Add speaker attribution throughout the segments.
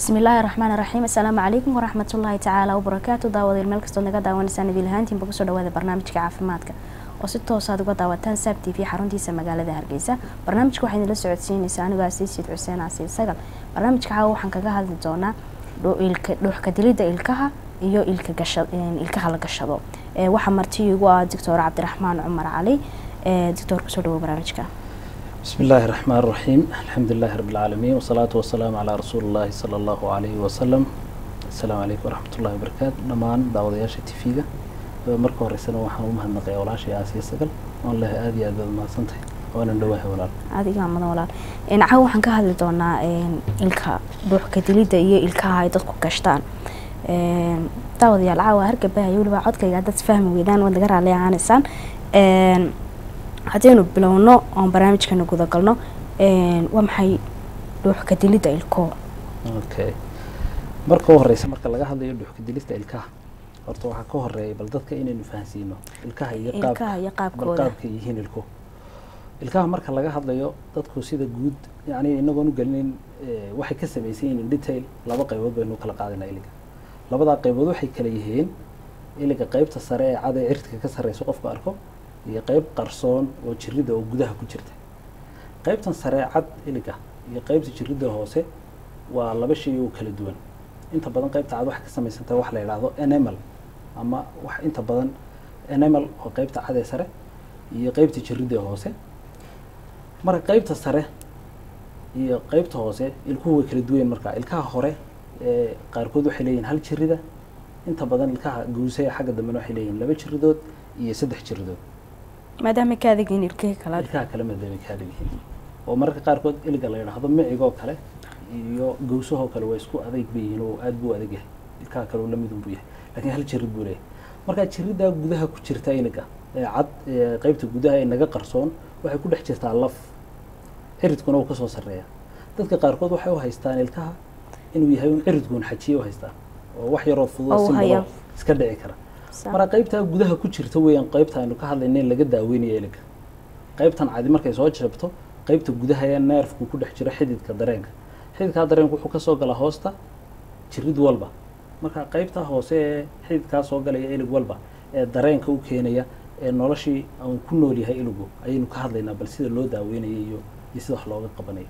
Speaker 1: bismi illaahi raxmaan raxiim assalaamu calaykum waraxmatullaahi tacaala wabarakaatu daawadeel meel kastoo naga daawanaysaan idil ahaantiinba kusoo dhawaada barnaamijka caafimaadka oo si toosaad uga daawataan saab t v xaruntiisa magaalada hargeysa barnaamijka waxaa idinla socodsiinaysaa anigoo asiisiid xuseen asiid sagal barnaamijka caawa waxaan kaga hadli doonaa dhuuxka dilidda ilkaha iyo ilkaha la gashado waxaa marti igu ah doctor cabdiraxmaan cumar cali doctor kusoo dhawo barnaamijka
Speaker 2: بسم الله الرحمن الرحيم الحمد لله رب العالمين والصلاة والسلام على رسول الله صلى الله عليه وسلم السلام عليكم ورحمة الله وبركاته dhamaan daawadayaasha tv-ga marka horeysana waxaan u mahadnaqaya walaashay aasiya sagal oon leh aada iyo aad baad mahadsantahay waanan dhawaahay walaal
Speaker 1: adigaa mudan walaal caawa waxaan ka hadli doonaa ilka dhuuxka dilidda iyo ilkaha ay dadku gashtaan daawadayaal caawa hargabahaya weliba codkayga haddaad fahmi weydaan waad naga raalli ahaanaysaan haddaynu bilowno oon barnaamijkana gudagalno waa maxay dhuuxka dilidda ilko
Speaker 2: okay marka u horeysa marka laga hadlayo dhuuxka dilista ilkaha horta waxaa ka horeeya bal dadka inaynu fahansiino ilkaha iyo
Speaker 1: ilkaha iyo qaabkooda
Speaker 2: qaabka yihiin ilko ilkaha marka laga hadlayo dadku sida guud yani inagoon u gelinin waxay ka samaysan yihiin in detail laba qaybood baynu kala qaadana iliga labadaa qaybood waxay kala yihiin iliga qaybta sare ee cada ee cirtka ka sarreysa qofku arko iyo qayb qarsoon oo jirida oo gudaha ku jirta qaybtan saree cad iliga iyo qaybta jirida hoose waa laba shay oo kala duwan inta badan qaybta cad waxay ka samaysantahay wax la yidhaahdo enemal ama wax inta badan enemal oo qaybta cad ee sare iyo qaybta jirida hoose marka qaybta sare iyo qaybta hoose ilkuhu way kala duwan marka ilkaha hore ee qaarkood waxay leeyihin hal jirida inta badan ilkaha guusaya xagga dambena waxay leeyihin laba jiridood iyo saddex jiridood
Speaker 1: maadaama ka adagyihin ilkihii kale
Speaker 2: ilkaha kale maadaama ka adag yihiin oo mararka qaarkood iliga la yidhaahdo micigoo kale iyo gawsahoo kale waa isku adayg bay yihiin oo aad buu adag yahay ilkaha kale oo lamid unbuu yahay laakiin hal jirid buu leeyahay marka jiridaa gudaha ku jirta iliga ee cad ee qaybta gudaha ee naga qarsoon waxay ku dhex jirtaa laf ciridkuna uu kasoo sarreeya dadka qaarkood waxay u haystaan ilkaha inuu yahay un ciridkuun xajiye u haystaan oo wax yaroo fudud simbalo iska dhici kara marka qaybtaa gudaha ku jirta weeyaan qaybta aynu ka hadlayna in laga daaweynayo iliga qaybtan cadi markay soo jabto qaybta gudaha ee neerfku ku dhex jiro xididka dareenka xididkaa dareenka wuxuu kasoo galaa hoosta jirid walba marka qaybtaa hoose ee xididkaa soo galaya ilig walba ee dareenka u keenaya ee noloshii aan ku nool yahay iligu ayaynu ka hadlaynaa bal sida loo daaweynayo iyo iyo sida wax looga qabanayo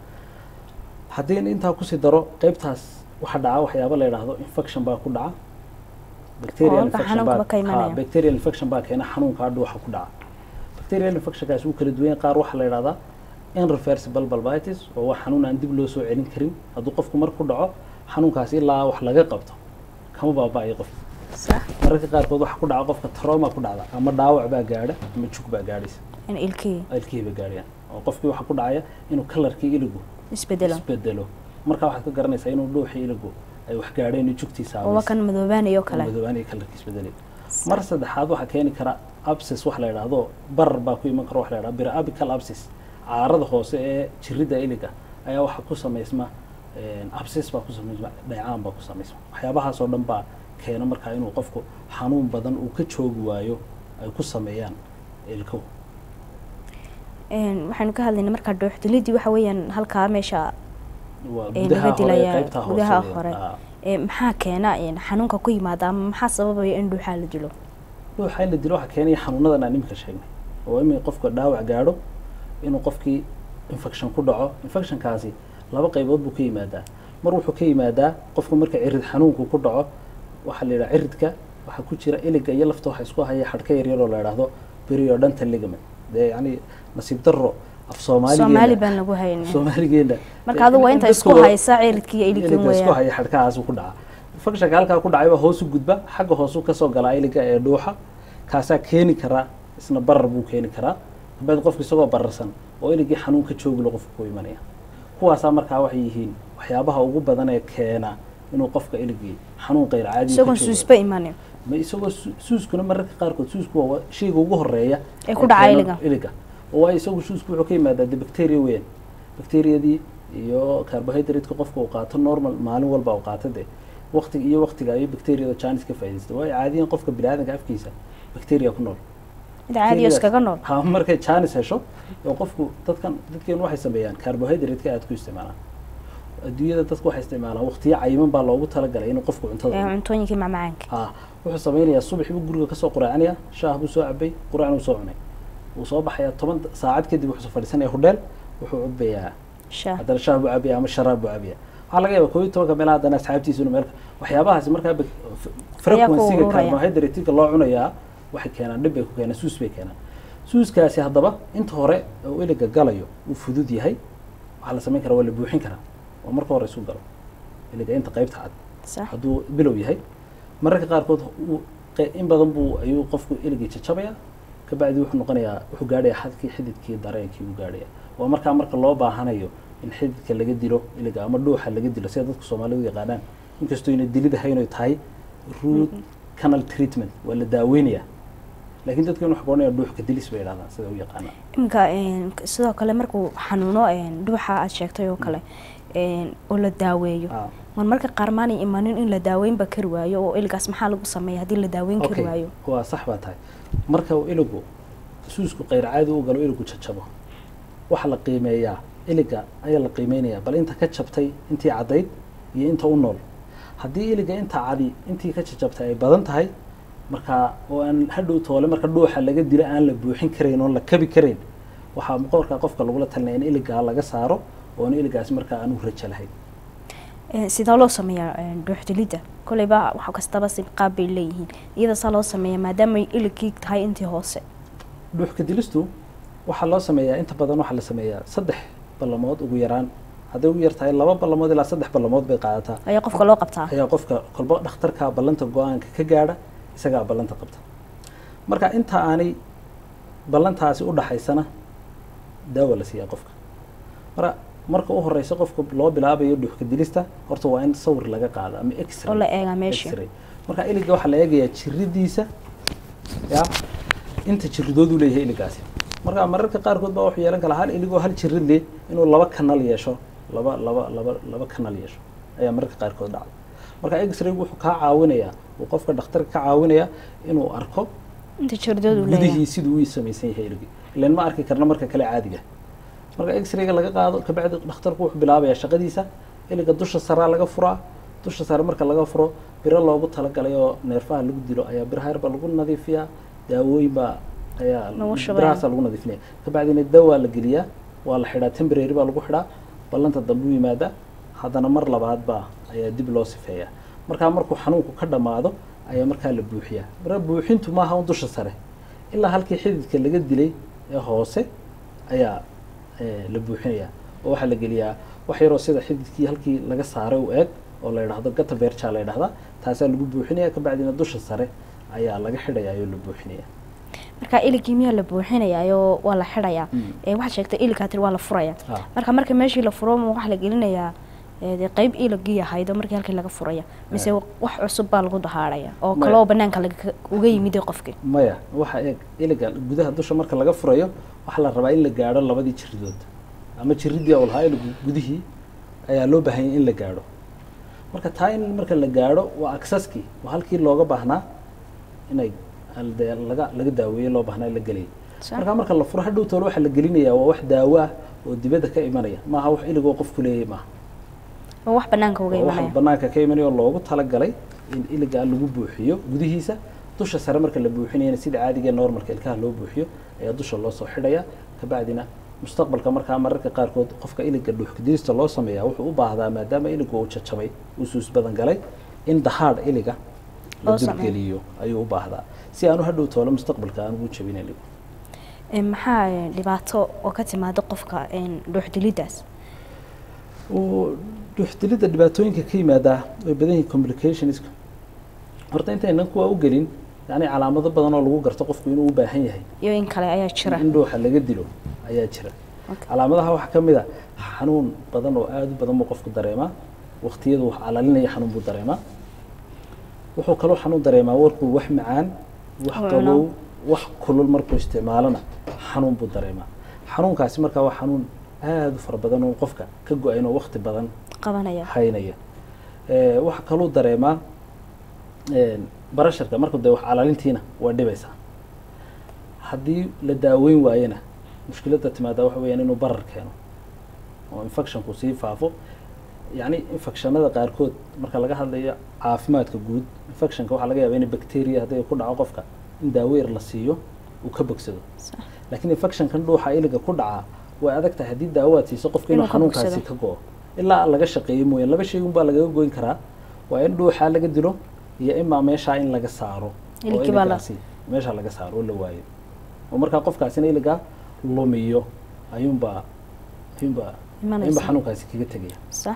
Speaker 2: haddii intaa kusii daro qaybtaas waxaa dhaca waxyaaba la yidhaahdo infection baa ku dhaca bacterial infection baa bacterial infection baa keena xanuunkaa dhuuxa ku dhaca bacterial infectionkaas wuu kala duwan qaar waxaa la yidhahdaa irreversible bulbitis oo waa xanuun aan dib loo soo celin karin hadduu qofku mar ku dhaco xanuunkaas ilaa wax laga qabto kama baaba'ayo qofka mararka qaarkood waxaa ku dhaca qofka trauma ku dhacda ama dhaawac baa gaadha ama jug baa gaadhaysa
Speaker 1: ilkihii
Speaker 2: ilkihii ba gaadhayaan oo qofkii waxaa ku dhacaya inuu kalarkii iligu
Speaker 1: isbedelo
Speaker 2: isbedelo marka waxaad ka garanaysaa inuu dhuuxii iligu ay wax gaadheen iyo jugtiisa
Speaker 1: waa kan madoobaanayo kale
Speaker 2: madoobaanayo kalarkii isbedelay mar saddexaad waxaa keeni kara absis wax la yidhaahdo barar baa ku iman kara wax la yidhahdo birabical absis caarada hoose ee jirida iliga ayaa waxaa ku samaysma absis baa ku samaysma dhaycaan baa ku samaysma waxyaabahaas oo dhan baa keena markaa inuu qofku xanuun badan uu ka joogi waayo ay ku sameeyaan ilkuhu
Speaker 1: waxaynu ka hadlayna markaa dhuuxdilidii waxa weeyaan halkaa meesha
Speaker 2: waa
Speaker 1: laga dilaya
Speaker 2: qaybta
Speaker 1: gudaha
Speaker 2: hoose
Speaker 1: hore
Speaker 2: ah.
Speaker 1: maxaa keena xanuunka ku yimaada ama maxaa sababaya in dhuuxaa la dilo
Speaker 2: ruuxa in la dilo waxaa keenaya xanuunadan aan iminka sheegnay oo imi qofka dhaawac gaadho inuu qofkii infection ku dhaco infectionkaasi laba qaybood buu ka yimaadaa mar wuxuu ka yimaadaa qofku marka cirid xanuunku ku dhaco waxaa la yidhaha ciridka waxaa ku jira iliga iyo lafta waxa isku haya xadhka yaryar oo la yidhaahdo periodontal ligament dee yacni nasiib darro af
Speaker 1: soomaali
Speaker 2: soomaaligeena
Speaker 1: baan lagu haynin
Speaker 2: soomaaligeena
Speaker 1: marka adigu waa inta isku
Speaker 2: dadkooda-
Speaker 1: haysa ciridkii iyo iligin
Speaker 2: iliga isku
Speaker 1: weeyaan
Speaker 2: haya xadhkahaas ku dhaca infectionka halkaa ku dhacay baa hoos u gudba xagga hoos u kasoo galaa iliga ee dhuuxa kaasaa keeni karaa isna barar buu keeni karaa dabeed qofka isagoo bararsan oo iligii xanuun ka joogilo qofka ku imanaya kuwaasaa markaa waxay yihiin waxyaabaha ugu badan ee keena inuu qofka iligii xanuun qayr caadi
Speaker 1: isagoon suusba imanin
Speaker 2: ma isagoo su- suuskuna mararka qaarkood suusku waa shayga ugu horeeya
Speaker 1: Ee ku dhaca
Speaker 2: keena
Speaker 1: iliga.
Speaker 2: iliga oo waayo isagu suusku wuxuu ka yimaadaa de bacteria weyn bacteriadii iyo carbohydrate-ka qofka uu qaato normal maalin walba uu qaato de waqtiga iyo waqtiga ayuu bacteriada janis ka faa'iidaysta waayo caadiyan qofka biniaadanka afkiisa bacteria ku nool
Speaker 1: mid caadiyo iskaga nool
Speaker 2: ha markay janis hesho oo qofku dadkan dadkeenu waxay sameeyaan carbohydrate-ka aad ku isticmaalaan adduunyada dadku waxay isticmaalaan waqtiyo cayiman baa loogu talagalay inuu qofku cuntada
Speaker 1: Ee,
Speaker 2: cuno.
Speaker 1: cuntooyinkii macmacaanka
Speaker 2: ha wuxuu samaynayaa subaxii buu guriga kasoo quraacanaya shaah buu soo cabay quraacna uu soo cunay wuu soo baxayaa toban saacad kadib wuxuu soo fadhiisanaya hodheel wuxuu cabayaa
Speaker 1: shaah
Speaker 2: haddana shaah buu cabaya ama sharaab buu cabaya waxaa laga yaabaa koob iyo tobanka meelaha haddana asxaabtiisa inuu meel waxyaabahaasi markaa bak- f- frequency-ga
Speaker 1: ururaya.
Speaker 2: carbohydrate-ka loo cunayaa waxay keenaan dhib bay ku keenaan suus bay keenaan suuskaasi haddaba inta hore oo iliga galayo uu fudud yahay waxaa la samayn karaa waa la buuxin karaa oo marka hore isu galo iliga inta qaybta cad
Speaker 1: sax
Speaker 2: hadduu bilow yahay mararka qaarkood uu- qe- in badan buu ayuu qofku iligii jajabaya kabacdi wuxuu noqonayaa wuxuu gaadhaya xadkii xididkii dareenkii uu gaadhaya waa markaa marka loo baahanayo in xididka laga dilo iliga ama dhuuxa laga dilo sida dadku soomaalidu yaqaanaan inkastoo ina dilid ahayn oy tahay root canal treatment waa la daaweynaya laakiin dadka in wax goonaya dhuuxka dilis bay yidhahdaan sida u yaqaanaan
Speaker 1: iminka een, sidoo kale markuu xanuuno een, dhuuxa aad sheegtay oo kale een, oo la daaweeyo
Speaker 2: Ah,
Speaker 1: mar marka qaar maanay imanin in la daaweynba kari waayo oo iligaas maxaa lagu sameeya haddii la daaweyn kari
Speaker 2: okay
Speaker 1: waayo
Speaker 2: waa sax baa tahay marka uu iligu suusku qayr caadi u galo iligu jajabo waxaa la qiimeeyaa iliga ayaa la qiimeynayaa bal inta ka jabtay intii caddayd iyo inta u nool haddii iliga inta cadi intii ka jajabtay ay badan tahay markaa oo aan hadhow toole marka dhuuxa laga dilo aan la buuxin karayn oon la kabi karayn waxaa markaa qofka lagula talinaya in iligaa laga saaro oona iligaasi markaa aan u rajo lahayn
Speaker 1: Een, sidee loo sameeyaa een, dhuux dilidda koleyba wax kastaba si qaab bay leeyihiin iyada saa loo sameeya maadaama ay iligii tahay intii hoose
Speaker 2: dhuuxka dilistu waxaa loo sameeyaa inta badan waxaa la sameeyaa saddex ballamood ugu yaraan hadday ugu yar tahay laba ballamood ilaa saddex ballamood bay qaadataa
Speaker 1: ayaa qofka loo qabtaa
Speaker 2: ayaa qofka kolba dhakhtarka ballanta go-aanka ka gaadha isagaa ballanta qabta marka inta aanay ballantaasi u dhaxaysana daawa la siiyaa qofka marka marka u horeysa qofka loo bilaabayo dhuuxka dilista horta waa in sawir laga qaado ama
Speaker 1: oo
Speaker 2: x-ray
Speaker 1: la eegaa meeshii
Speaker 2: X-ray. marka iliga waxaa la eegayaa jiridiisa ya inta jiridood uu leeyahay iligaasi marka mararka qaarkood baa wuxuu yeelan karaa hal iligoo hal jirid leh inuu laba kanal yeesho laba laba laba laba kanal yeesho ayaa mararka qaarkood dhacda marka x-raygu wuxuu kaa caawinayaa uu qofka dhakhtarka ka caawinayaa inuu arko
Speaker 1: inta jirdood uu leeyahay
Speaker 2: gudihii siduu u samaysan yahay iligii ilan ma arki karna marka kale caadiga marka x-rayga laga qaado kabacdi dhakhtarku wuxuu bilaabayaa shaqadiisa iliga dusha saraa laga furaa dusha sare marka laga furo biro loogu talagalay oo neerfaha lagu dilo ayaa biraha yar baa lagu nadiifiyaa daawooyin baa ayaa
Speaker 1: Lagu shubaya.
Speaker 2: birahaasaa lagu nadiifinaya kabacdina dawaa la geliyaa waa la xidhaa temporary baa lagu xidhaa ballanta dambe u yimaada haddana mar labaad baa ayaa dib loo sifeeyaa markaa markuu xanuunku ka dhammaado ayaa markaa la buuxiyaa marka buuxintu maaha un dusha sare ilaa halkii xididka laga dilay ee hoose ayaa eh, la buuxinayaa oo waxaa la geliyaa wax yaroo sida xididkii halkii laga saaray u eeg oo la yidhaahdo gata beerjaa la yidhahdaa taasaa lagu buuxinaya kabacdina dusha sare ayaa laga xidhayaa oo la buuxinaya
Speaker 1: marka iligii miyaa la buuxinayaayoo waa la xidhayaa
Speaker 2: Mm.
Speaker 1: ee waxaad sheegtay iligaa tiri waa la furaya
Speaker 2: Ah.
Speaker 1: marka marka meeshii la furo ma waxaa la gelinayaa ee, dee qayb iligii ahayd oo markii halkii laga furaya mise wax cusub baa lagu dahaadhaya oo
Speaker 2: Maya.
Speaker 1: kale oo banaanka laga- uga yimid qofkii
Speaker 2: maya waxa eeg iliga gudaha dusha marka laga furayo waxaa la rabaa in la gaadho labadii jiridood ama jiridii oo lahaa iligu gudihii ayaa loo baahan yahay in la gaadho marka taa in marka la gaadho waa aksaskii waa halkii looga baahnaa inay al- dee laga laga daaweeye loo baahnaa in la geliyay
Speaker 1: Sax.
Speaker 2: marka marka la furo hadhow toole waxaa la gelinayaa waa wax daawo ah oo dibadda ka imanaya maaha wax iligoo qofku leeyahay maaha
Speaker 1: oo wax banaanka uga
Speaker 2: waa wax
Speaker 1: imanaya
Speaker 2: banaanka ka imanaya oo loogu talagalay in iliga lagu buuxiyo gudihiisa dusha sare marka la buuxinayana sida caadiga ee normalka ilkaha loo buuxiyo ayaa dusha loo soo xidhaya kabacdina mustaqbalka markaa mararka qaarkood qofka iliga dhuuxkadilista loo sameeyaa wuxuu u baahdaa maadaama iligu uu jajabay uu suus badan galay in dahaadh iliga la
Speaker 1: Loo sameeyo.
Speaker 2: dulgeliyo ayuu u baahdaa si aanu hadhow toole mustaqbalka aan ugu jabin iligu
Speaker 1: Ee, maxaa ee, dhibaato oo ka timaada qofka een, dhuuxdilidaas
Speaker 2: uu dhuuxdilidda dhibaatooyinka ka yimaadaa way badan yihiin complicationska horta intaynan kuwa u gelin yani calaamado badan oo lagu garto qofku inuu u baahan yahay
Speaker 1: iyo in kale ayaa jira
Speaker 2: in dhuuxa laga dilo ayaa jira
Speaker 1: Okay.
Speaker 2: calaamadaha waxaa ka mid a xanuun badan oo aada u badan buu qofku dareemaa waqtiyadu wax calalinaya xanuun buu dareemaa wuxuu kaloo xanuun dareemaa warkuu wax macaan wax
Speaker 1: Oo
Speaker 2: qabow
Speaker 1: cuno.
Speaker 2: wax kulul markuu isticmaalona xanuun buu dareemaa xanuunkaasi markaa waa xanuun aada u fara badan oo qofka ka go-ayn oo waqti badan
Speaker 1: qabanaya
Speaker 2: haynaya Eh, waxaa kaluu dareemaa een, barasharka marku dee wax calalintiina waa dhibaysaa haddii la daaweyn waayena mushkiladda timaada waxa weeyaan inuu barar keeno oo infectionku sii faafo yacni infectionada qaarkood marka laga hadlayo caafimaadka guud infectionka waxaa laga yaabaa in bacteria hadday ku dhaco qofka in daaweyr la siiyo uu ka bogsado
Speaker 1: sax
Speaker 2: laakiin infectionkan dhuuxa iliga ku dhaca way adag tahay haddii daawo aad siiso qofka inuu
Speaker 1: Inuu ka
Speaker 2: xanuunkaasi
Speaker 1: bogsado.
Speaker 2: ka go-o ilaa laga shaqeeyo mooyaan laba shay unbaa lagaga goyn karaa waa in dhuuxa laga dilo iyo imaa meeshaa in laga saaro oo
Speaker 1: Iligii baa la-
Speaker 2: iligaasi meesha laga saaro oo la waayo oo markaa qofkaasina iliga lumiyo ayuunbaa ayuunbaa ayuunbaa
Speaker 1: imanaysa
Speaker 2: xanuunkaasi kaga tegaya
Speaker 1: sax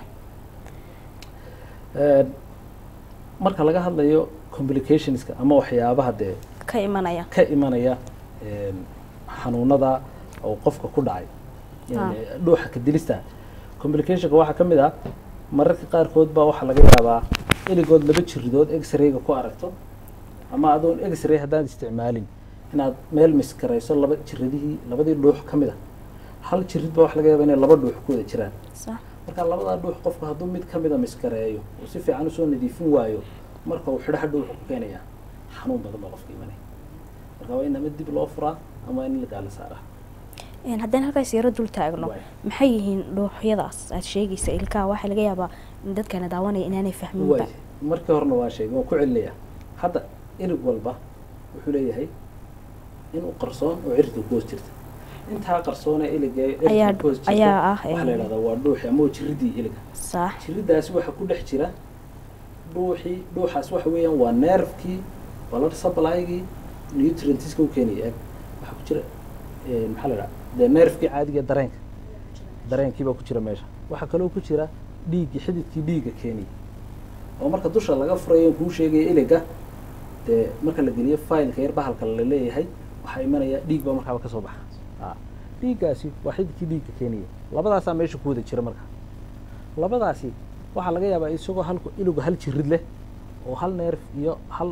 Speaker 2: Een, marka laga hadlayo complicationska ama waxyaabaha dee
Speaker 1: ka imanaya
Speaker 2: ka imanaya een, xanuunada oo qofka ku dhacay yani dhuuxa ka dilista complicationka waxaa ka mid ah mararka qaarkood baa waxaa laga yaabaa iligood laba jiridood x-rayga ku aragto ama adoon x-ray haddaan isticmaalin inaad meel miskarayso laba jiridihii labadii dhuux ka mid a hal jirid baa waxa laga yaabaa inay laba dhuux ku wada jiraan
Speaker 1: sax
Speaker 2: marka labadaa dhuux qofku hadduu mid ka mida miskareeyo uu si fiican usoo nadiifin waayo marka uu xidho hadhow wuxuu ku keenayaa xanuun badan baa qofka imanaya marka waa in ama dib loo furaa ama waa in la gaala saaraa
Speaker 1: Een, haddaan halkaas yaro dul taagno
Speaker 2: Waay.
Speaker 1: maxay yihiin dhuuxyadaas aad sheegaysa ilkaha waxaa laga yaabaa in dadkana daawanaya inaanay fahminba
Speaker 2: waay markii horena waa sheegay waan ku celinaya hadda ilig walba wuxuu leeyahay inuu qarsoon oo cirka ku hoos jirta intaa qarsoone iliga ee
Speaker 1: Ayaa-
Speaker 2: cirka ku hoos jirta
Speaker 1: ayaa ah,
Speaker 2: waxaa la
Speaker 1: een,
Speaker 2: yidhahdaa waa dhuuxi ama waa jiridii iliga
Speaker 1: sax
Speaker 2: jiridaasi waxaa ku dhex jira dhuuxii dhuuxaas waxa weeyaan waa nerfkii blood supply-gii nutrientska u keenaya waxaa ku jira een, maxaa la dhaha dee nerfkii caadiga ee dareenka dareenkii baa ku jira meesha waxaa kaloo ku jira dhiiggii xididkii dhiigga keenaya oo marka dusha laga furayo kuu sheegaya iliga dee marka la geliyo fileka yar bahalka la leeyahay waxaa imanaya dhiig baa markaaba kasoo baxa a dhiiggaasi waa xididkii dhiigga keenaya labadaasaa meesha ku wada jira marka labadaasi waxaa laga yaabaa isagoo halku iligu hal jirid leh oo hal neerf iyo hal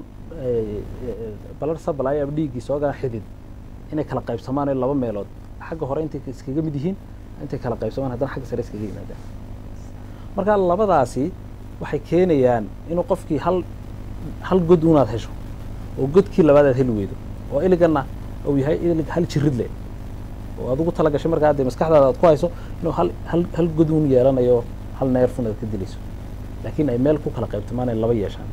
Speaker 2: balar supply ama dhiiggii soogaa xidid inay kala qaybsamaan ee laba meelood xagga hore intay iskaga mid yihiin intay kala qaybsamaan haddana xagga sare iskaga yimaadaan marka labadaasi waxay keenayaan inuu qofkii hal hal god unaad hesho oo godkii labaad aad heli weydo oo iligana uu yahay ilig hal jirid leh oo aad ugu tala gashay markaa dee maskaxdaada aad ku hayso inuu hal hal hal god uun yeelanayo hal neerfun aad ka dilayso laakiin ay meel ku kala qaybtamaan ay laba yeeshaan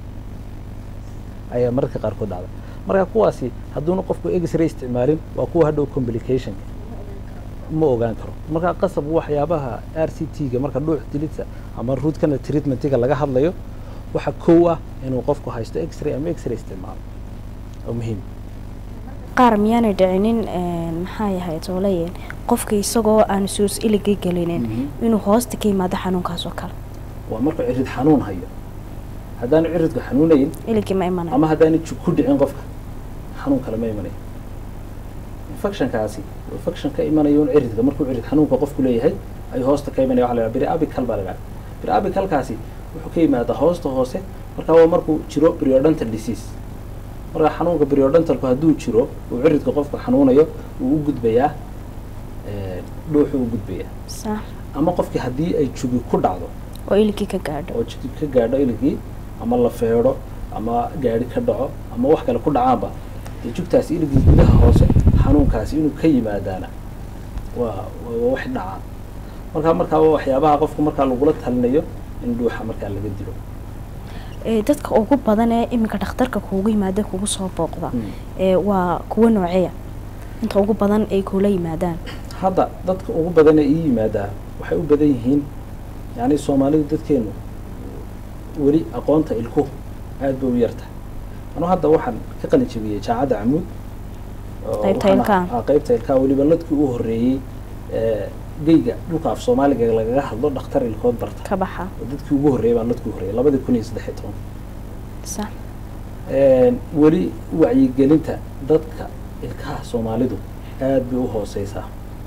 Speaker 2: ayaa mararka qaarkood dhacda marka kuwaasi hadduuna qofku x-ray isticmaalin waa kuwa hadhow complicationka ma ogaan karo marka qasab waxyaabaha r c t-ga marka dhuux dilidsa ama root canal treatmentiga laga hadlayo waxa kow ah inuu qofku haysto x-ray ama x-ray isticmaalo oo muhiim
Speaker 1: qaar miyaanay dhicinin een, maxaa yahay toolayeen qofka isagoo aan suus iligii gelinin inuu hoosta ka yimaado xanuunkaas oo kale
Speaker 2: waa markuu cirid xanuun hayo haddaanu ciridku xanuunayn
Speaker 1: iligii ma imanayo
Speaker 2: ama haddaanu jug ku dhicin qofka xanuun kale ma imanayo infectionkaasi waa infection ka imanayo un ciridka markuu cirid xanuunka qofku leeyahay ayuu hoosta ka imanaya waxa la yidhaha periapical baa la yidhaha periapicalkaasi wuxuu ka yimaadaa hoosta hoose marka waa markuu jiro periodontal disease marka xanuunka periodontalku hadduu jiro uu ciridka qofka xanuunayo wuu u gudbayaa ee, dhuuxuu u gudbayaa
Speaker 1: sax
Speaker 2: ama qofkii haddii ay jugi ku dhacdo
Speaker 1: oo iligii ka gaadho
Speaker 2: oo jidka ka gaadho iligii ama la feedho ama gaadhi ka dhaco ama wax kale ku dhacaanba dee jugtaasi iligii gudaha hoose xanuunkaasi inuu ka yimaadaana waa waa wax dhaca markaa markaa waa waxyaabaha qofku markaa lagula talinayo in dhuuxa markaa laga dilo
Speaker 1: Ee, dadka ugu badan ee iminka dhakhtarka kuugu yimaada kugu soo booqda
Speaker 2: Mm.
Speaker 1: ee waa kuwa nooceya inta ugu badan ay kula yimaadaan
Speaker 2: hadda dadka ugu badan ee ii yimaadaa waxay u badan yihiin yani soomaalidu dadkeenu weli aqoonta ilkuhu aad bay u yartahay anu hadda waxaan ka qalin jebiyey jaacadda camuud oo
Speaker 1: Qaybta
Speaker 2: waxaan-
Speaker 1: ilkaha.
Speaker 2: ah, qaybta ilkaha weliba ladkii u horreeyey ee, geyga dhulka af soomaaliga lagaga hadlo dhakhtar ilkood barta
Speaker 1: ka baxa
Speaker 2: oo dadkii ugu horreeyey baan ladkii horreeyey labadii kun iyo saddex iyo toban
Speaker 1: sax
Speaker 2: weli wacyigelinta dadka ilkaha soomaalidu aad bay u hooseysaa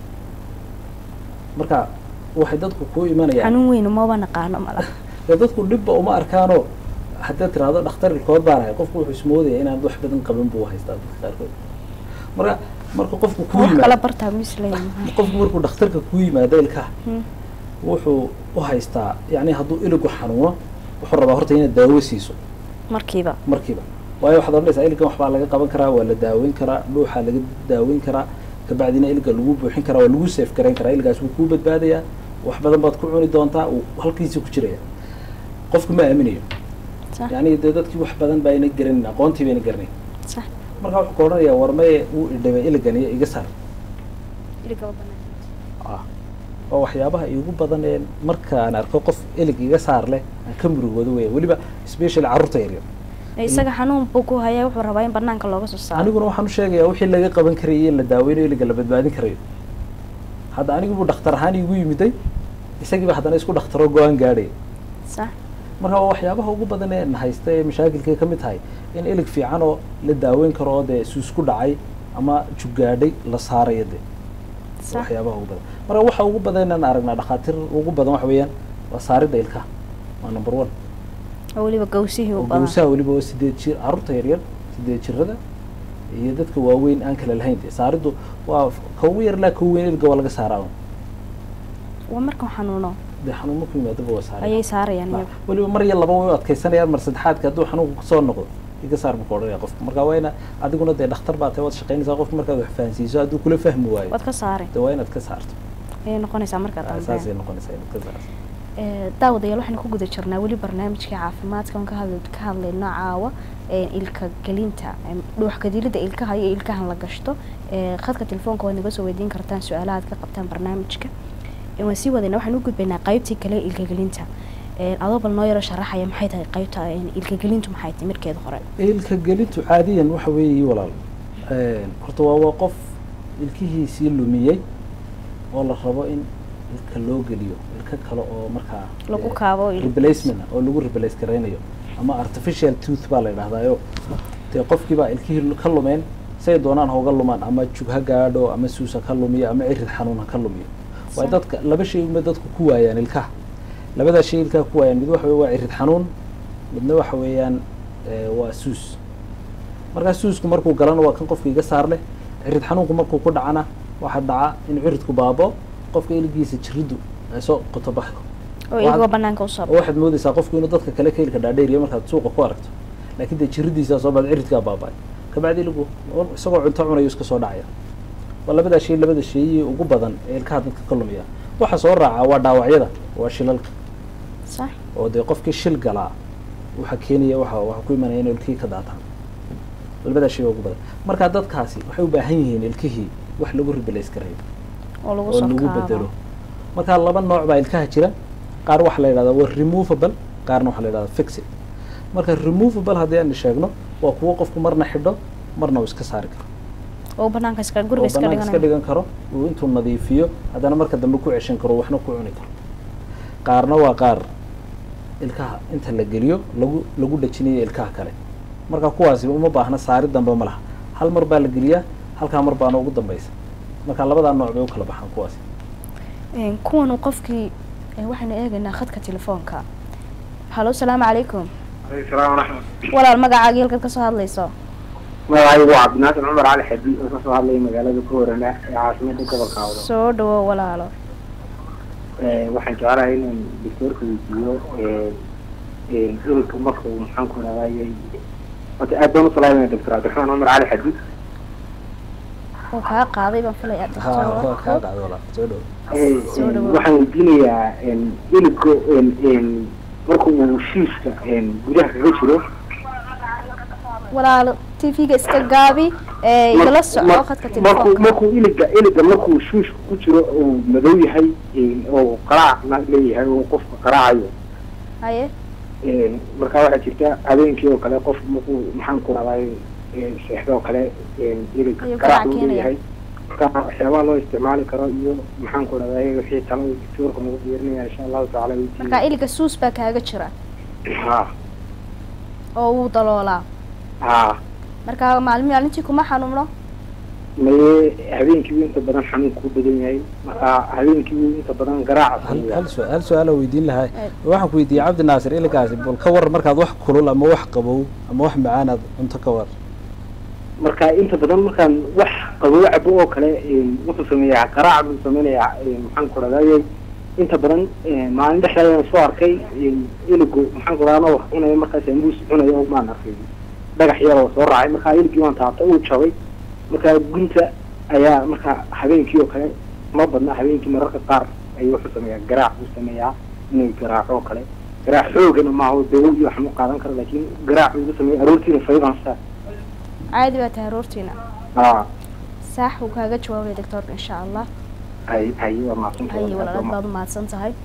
Speaker 2: marka waxay dadku kuu imanayaan
Speaker 1: xanuun weyn umaba naqaano mala
Speaker 2: dee dadku dhibba uma arkaanoo haddaad tiraahdo dhakhtar ilkood baan ahay qofku wuxuu ismoodaya inaad wax badan qaban buu haystaa dadka qaarkood marka marka qofku kuu
Speaker 1: wax kala
Speaker 2: yimaado
Speaker 1: bartaa misleeyahay
Speaker 2: qofku markuu dhakhtarka kuu yimaado ilkaha wuxuu u haystaa yani hadduu iligu xanuuno wuxuu rabaa horta inaad daawo siiso
Speaker 1: markiiba
Speaker 2: markiiba waayo waxaad odhanaysaa iligan waxbaa laga qaban karaa waa la daaweyn karaa dhuuxaa laga daaweyn karaa kabacdina iliga lagu buuxin karaa waa lagu seef garayn karaa iligaas wuu kuu badbaadayaa wax badan baad ku cuni doontaa uu halkiisa ku jiraya qofku ma aaminayo
Speaker 1: sax
Speaker 2: yani dee dadkii wax badan baa ayna garanin aqoontii bayna garanayn
Speaker 1: sax
Speaker 2: marka wuxuu ka odhanayaa war maye wuu idhabay iligan iyo iga saar
Speaker 1: iliga waa bannaan
Speaker 2: ah waa waxyaabaha iigu badan ee markaan arko qof ilig iga saar leh aan ka murugoodo weya weliba especially carruurta yaryar
Speaker 1: isaga xanuun buu ku hayaa wuxuu rabaa in banaanka looga soo saaro
Speaker 2: aniguna waxaan u sheegayaa wixii laga qaban karayay in la daaweynayo iliga la badbaadin karayo hadda anigu buu dhakhtar ahaan iigu yimiday isagiiba haddana isku dhakhtaroo go-aan gaadhaya
Speaker 1: sax
Speaker 2: marka waa waxyaabaha ugu badan ee na haysta ee mashaakilkay ka mid tahay in ilig fiican oo la daaweyn karo oo dee suusku dhacay ama jugaadhay la saarayo dee
Speaker 1: sax
Speaker 2: waxyaabaha ugu badan marka waxa ugu badan inaan aragnaa dhakhaatiir ugu badan waxa weeyaan waa saaridda ilkaha waa number one
Speaker 1: oo weliba gawsihii u
Speaker 2: oo
Speaker 1: badan
Speaker 2: gawsaha weliba oo sideed jir carruurta yaryar sideed jirada iyo dadka waaweyn aan kala lahayn dee saariddu waa ka ugu yar ilaa ka ugu weyn ilga waa laga saaraa un.
Speaker 1: waa markuu xanuuno
Speaker 2: dee xanuun ku yimaadaba waa saaraya
Speaker 1: ayay saarayaan
Speaker 2: Ma-
Speaker 1: iyagu
Speaker 2: weliba mar iyo laba way u adkaysanayaan mar saddexaadka hadduu xanuunku kusoo noqdo iga saar buu ka odhanaya qofka marka waa ina adiguna dee dhakhtar baa tahay waad shaqaynaysaa qofka markaad wax fahansiiso hadduu kula fahmi waayo
Speaker 1: waad ka saari
Speaker 2: dee waa inaad ka saarto
Speaker 1: ayay noqonaysaa markaad
Speaker 2: saasay
Speaker 1: aragteen
Speaker 2: noqonaysaa inaad ka saarto
Speaker 1: Ee, daawadayaal waxaynu ku guda jirnaa weli barnaamijka caafimaadka oon ka hadl ka hadlayno caawa ee, ilka gelinta em, dhuux kadilida ilkaha iyo ilkahan la gashto Ee, khadka telefoonka waad naga soo weydiin kartaan su-aalaha aad ka qabtaan barnaamijka Ee, waan sii wadayna waxaan u gudbaynaa qaybtii kale ee ilka gelinta Ee, adoo bal noo yaro sharaxaya maxay tahay qaybta een, ilka gelintu maxay tahay markeeda hore
Speaker 2: ilka gelintu caadiyan waxa weeye walaal Een, horta waa waa qof ilkihiisii lumiyey oo la rabo in ilka loo geliyo ilka kale oo markaa
Speaker 1: lagu
Speaker 2: eh,
Speaker 1: kaabo il-
Speaker 2: replacement ah oo lagu replace garaynayo ama artificial tooth baa la yidhahdaayo dee qofkiibaa ilkihii ka lumeen say doonaan ha uga lumaan ama jug ha gaadho ama suus ha ka lumiyo ama cirid xanuun ha ka lumiyo waa
Speaker 1: Sax.
Speaker 2: dadka laba shay uma dadku ku waayaan ilkaha labadaa shay ilkaha ku waayaan mid waxa wey waa cirid xanuun midna waxa weeyaan eh, waa suus markaa suusku markuu galana waa kan qofka iga saar leh cirid xanuunku markuu ku dhacana waxaa dhaca in ciridku baabo qofka iligiisa jiriddu ay soo qoto baxdo
Speaker 1: oo iyagoo banaanka usoo
Speaker 2: oo waxaad moodaysaa qofku inuu dadka kale ka ilka dhaadheeriyo markaad suuqa ku aragto laakiin dee jiridiisaa soo baad ciridkaa baaba'ay kabacdi iligu isagoo cunto cunayo iska soo dhacaya waa labadaa shay labada sheeyii ugu badan ee ilkaha dadka ka lumiya waxa soo raaca waa dhaawacyada waa shilalka
Speaker 1: sax
Speaker 2: oo dee qofkii shil galaa waxa keenaya waxa waxa ku imanaya in ilkihii ka daataan labadaa shay ugu badan marka dadkaasi waxay u baahan yihiin ilkihii wax lagu replace garayo
Speaker 1: oo lagu
Speaker 2: oo
Speaker 1: soo
Speaker 2: lagu
Speaker 1: kaabo
Speaker 2: bedelo marka laba nooc baa ilkaha jira qaar waxaa la yidhahdaa waa removable qaarna waxaa la yidhahdaa fixed marka removable haddii aan sheegno waa kuwo qofku marna xidho marna uu iska saari karo
Speaker 1: oo banaanka iska guriga
Speaker 2: oo
Speaker 1: iska
Speaker 2: banaanka iska
Speaker 1: dhiganayo
Speaker 2: dhigan karo uu intuu nadiifiyo haddana marka dambe ku ceshan karo waxna ku cuni karo qaarna waa qaar ilkaha inta la geliyo lagu lagu dhajinayo ilkaha kale marka kuwaasi uma baahna saari dambe ma laha hal mar baa la geliyaa halkaa mar baana ugu dambaysa marka labadaa nooc bay u kala baxaan kuwaasi
Speaker 1: Een, kuwan uu qofkii ee, waxaynu eegaynaa khadka telefoonka halo salaamu calaykum
Speaker 3: عليكم السلام ورحمة
Speaker 1: walaal magacaagii halkaad ka soo hadlayso
Speaker 3: magacaygu waa cabdinaasir cumar cali xadi oo kasoo hadlaya magaalada kuwarana ee caasimada gobolka awdo
Speaker 1: soo dhawo walaalo
Speaker 3: waxaan jeclahay inaan doctoorka weydiiyo ilka markuu maxaan ku raadayay horta aad baan u salaamaya doctor cabdiraxmaan cumar cali xadi
Speaker 1: uu kaa qaaday baan filaya
Speaker 2: ha waa kaa
Speaker 1: doctor
Speaker 2: dhacday walaal soo dhow
Speaker 1: Soo dhawaad.
Speaker 3: waxaan weydiinayaa ilka markuu uu shiiska gudaha kaga jiro
Speaker 1: walaalo tv-ga iska gaabi ee igala soco khadka
Speaker 3: markuu
Speaker 1: telefoonka
Speaker 3: markuu iliga iliga markuu shuushka ku jiro uu madow yahay oo qaraacna leeyahay oo qofka qaraacayo
Speaker 1: haye
Speaker 3: markaa waxaa jirta habeenkii oo kale qof markuu maxaan ku raday seexdo oo kale ilig
Speaker 1: Ayuu
Speaker 3: qaraac
Speaker 1: garaac
Speaker 3: uu
Speaker 1: keenaya.
Speaker 3: leeyahay marka waxyaabaha loo isticmaali karo iyo maxaan ku raday wixii talo doctoorka nagu diyarinaya insha allahu tacaala
Speaker 1: marka iliga suus baa kaaga jira
Speaker 3: ha
Speaker 1: oo wuu daloolaa
Speaker 3: ha
Speaker 1: marka maalmi maalintii kuma xanuuno
Speaker 3: maye habeenkii inta badan xanuunku u badan yahay marka habeenkii inta badan garaaca
Speaker 2: hal
Speaker 3: sameeyaa.
Speaker 2: hal su- hal su-aal aan weydiin lahaa
Speaker 1: Eh.
Speaker 2: waxaan ku weydiiyey cabdi naasir ilikaasi bal ka war markaad wax kulul ama wax qabow ama wax macaanaad cunto ka war
Speaker 3: marka inta badan markaan wax qabow cabo oo kale een, wuxuu sameeyaa qaraac buu sameynayaa een, maxaan ku radayay inta badan een, maalin dhexdeeda soo arkay een, iligu maxaan ku radaa wax cunayo markaas ambuus cunayo oo maan arkay dhagax yar oo soo raacay markaa iligii waan taabtay uu jabay markaa gunta ayaa markaa habeenkii oo kale ma badna habeenkii mararka qaar ayuu wuxuu sameeyaa garaac buu sameeyaa inuu garaaco oo kale garaac xoogana maaha dawo iyo wax ma qaadan karo laakiin garaac buu sameeya aroortiina faybansa
Speaker 1: caadi baa tahay aroortiina
Speaker 3: aa
Speaker 1: saax wuu kaaga jawaabaya doctoorka insha allah
Speaker 3: hay hay waa mahadsantahay
Speaker 1: haye walaalaad baad u mahadsan tahay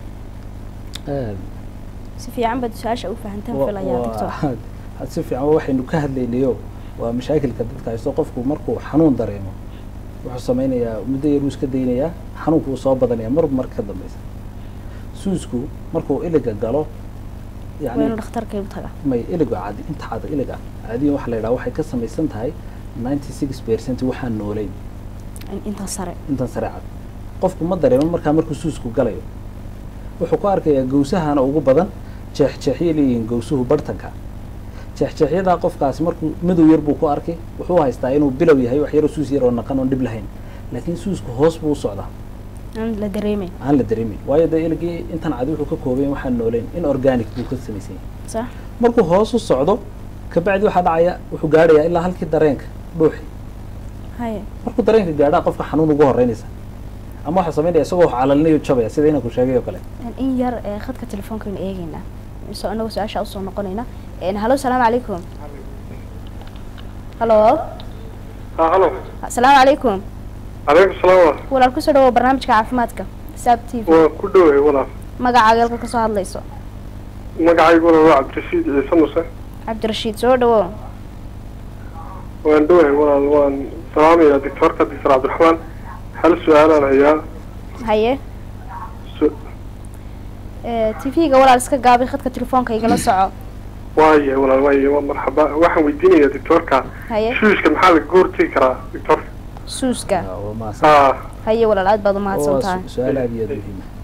Speaker 1: si fiican baad su-aasha u fahantaan filayaa doctor
Speaker 2: si fiican waxaynu ka hadlaynayo waa mashaakilka dadka haysto qofku markuu xanuun dareemo wuxuu sameynayaa muddo yar uu iska daynayaa xanuunku uu soo badanaya marba marka ka dambeysa suusku markuu iliga galo
Speaker 1: waa inuu dhakhtarkay u taga
Speaker 2: may iliga cadi inta cada iliga caadiyan waxa la yidhaha waxay ka samaysan tahay ninety six percent waxaan noolayn
Speaker 1: intan sare
Speaker 2: intan sare cad qofku ma dareemo markaa markuu suusku galayo wuxuu ku arkayaa gawsahana ugu badan jeexjeexyay leeyihiin gawsuhu bartanka jeexjeexyadaa qofkaasi markuu madow yar buu ku arkay wuxuu haystaa inuu bilow yahay wax yaro suus yar oo naqan oon dhib lahayn laakiin suusku hoos buu u socdaa
Speaker 1: aan la dareemeyn
Speaker 2: aan la dareemin waayo dee iligii intan cadi wuxuu ka koobayn waxaan noolayn in organic buu ka samaysan yahay
Speaker 1: sax
Speaker 2: markuu hoos u socdo kabacdi waxaa dhacaya wuxuu gaadhayaa ilaa halkii dareenka dhuuxi
Speaker 1: haye
Speaker 2: markuu dareenka gaadhaa qofka xanuun ugu horeynaysa ama waxaa samaynaya isagoo wax calalinayo jabaya sida inaan ku sheegay oo kale
Speaker 1: in yar ee khadka telefoonkaaynu eegeynaa so anagoo su-aasha usoo noqonayna halo salaamu calaykum halo
Speaker 4: ha halo
Speaker 1: asalaamu calaykum
Speaker 4: calaykum salaam
Speaker 1: walaal kusoo dhawow barnaamijka caafimaadka saab t v
Speaker 4: waa ku dhowahay walaal
Speaker 1: magacaaga halka kasoo hadlayso
Speaker 4: magacaygu walaal waa cabdirashiid ciise muse
Speaker 1: cabdirashiid soo dhawow
Speaker 4: waan dhowahay walaal waan salaamayaa doctoorka doctor cabdiraxmaan hal su-aalaan hayaa
Speaker 1: haye
Speaker 4: su-
Speaker 1: t v-ga walaal iska gaabi khadka telefoonka igala soco
Speaker 4: waayahay walaal waayahay waa marxaba waxaan weydiinayaa doctoorka
Speaker 1: haye
Speaker 4: shuushka maxaa lagaga hortegi karaa doctoorka
Speaker 1: suuska
Speaker 2: waa mahadsan
Speaker 4: ha
Speaker 1: haye walaal aad baad u mahadsan
Speaker 2: waa
Speaker 1: tahay
Speaker 2: su- su-aal aad iyo aad muhiim ah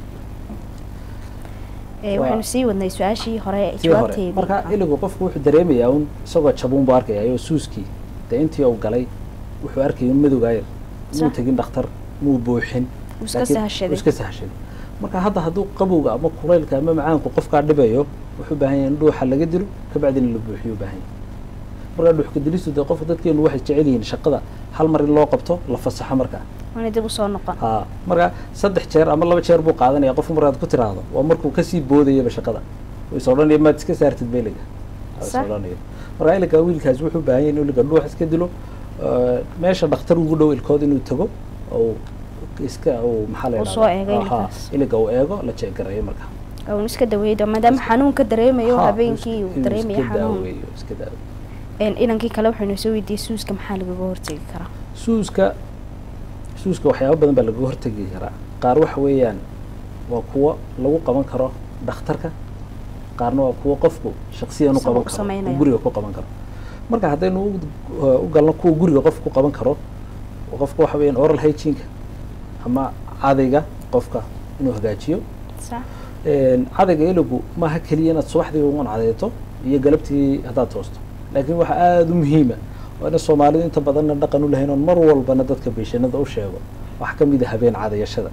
Speaker 1: Eh,
Speaker 2: waa-
Speaker 1: waxaynu sii wadnay su-aashii hore
Speaker 2: tii hore
Speaker 1: jawaabteedii
Speaker 2: marka iligu qofku wuxuu dareemayaa un isagoo jabuun buu arkaya oo suuskii dee intii uu galay wuxuu arkayay un madowgaa yar muu
Speaker 1: Sax.
Speaker 2: tegin dhakhtar muu buuxin
Speaker 1: Wuu iska
Speaker 2: laakiin
Speaker 1: sahashaday.
Speaker 2: wuu iska sahashaday marka hadda hadduu qabowga ama kulaylka ama macaanku qofkaa dhibayo wuxuu baahan yahay in dhuuxa laga dilo kabacdina la buuxiyo u baahan yahay marka dhuuxka dilistu dee qofka dadkeenu waxay jecel yihiin shaqada hal mar in loo qabto la fasaxo markaa
Speaker 1: waana dib usoo noqon
Speaker 2: ha marka saddex jeer ama laba jeer buu qaadanaya qofku markaad ku tiraahdo waa markuu kasii boodayaba shaqada oo is odhanaya maad iska saartid beliga is
Speaker 1: Sax.
Speaker 2: odhanaya marka iliga wiilkaas wuxuu baahan yahay in iliga dhuux iska dilo eh, meesha dhakhtar ugu dhow ilkood inuu tago oo iska uu maxaa la
Speaker 1: Uu
Speaker 2: yidhahdaa?
Speaker 1: soo eego
Speaker 2: Ha,
Speaker 1: ilkaas.
Speaker 2: iliga uu eego la jeegarayo marka
Speaker 1: un iska daweeydo maadaama xanuun ka dareemayo
Speaker 2: Ha,
Speaker 1: habeenkii
Speaker 2: inuu
Speaker 1: uu
Speaker 2: iska
Speaker 1: dareemayo xanuun
Speaker 2: daaweeyo, iska daaweeyo
Speaker 1: Een, inankii kale waxaynu soo weydiiyey suuska maxaa lagaga hortegi karaa
Speaker 2: suuska suuska waxyaabo badan baa lagaga hortegi karaa qaar waxa weeyaan waa kuwo lagu qaban karo dhakhtarka qaarna waa kuwo qofku shaksiyan u
Speaker 1: Isaga
Speaker 2: qaban
Speaker 1: u
Speaker 2: karo
Speaker 1: samaynayo.
Speaker 2: oo guriga ku qaban karo marka haddaynu u- u galno kuwa guriga qofka ku qaban karo oo qofka waxa weeyaan oral hygiene ama cadayga qofka inuu hagaajiyo
Speaker 1: sax
Speaker 2: Een, cadayga iligu maaha keliya inaad subaxdii uun cadayto iyo galabtii haddaad toosto laakiin waxa aada u muhiima waa ina soomaalidu inta badanna dhaqan u lahayn oon mar walbana dadka beeshanada u sheego waxaa ka mid a habeen cadayashada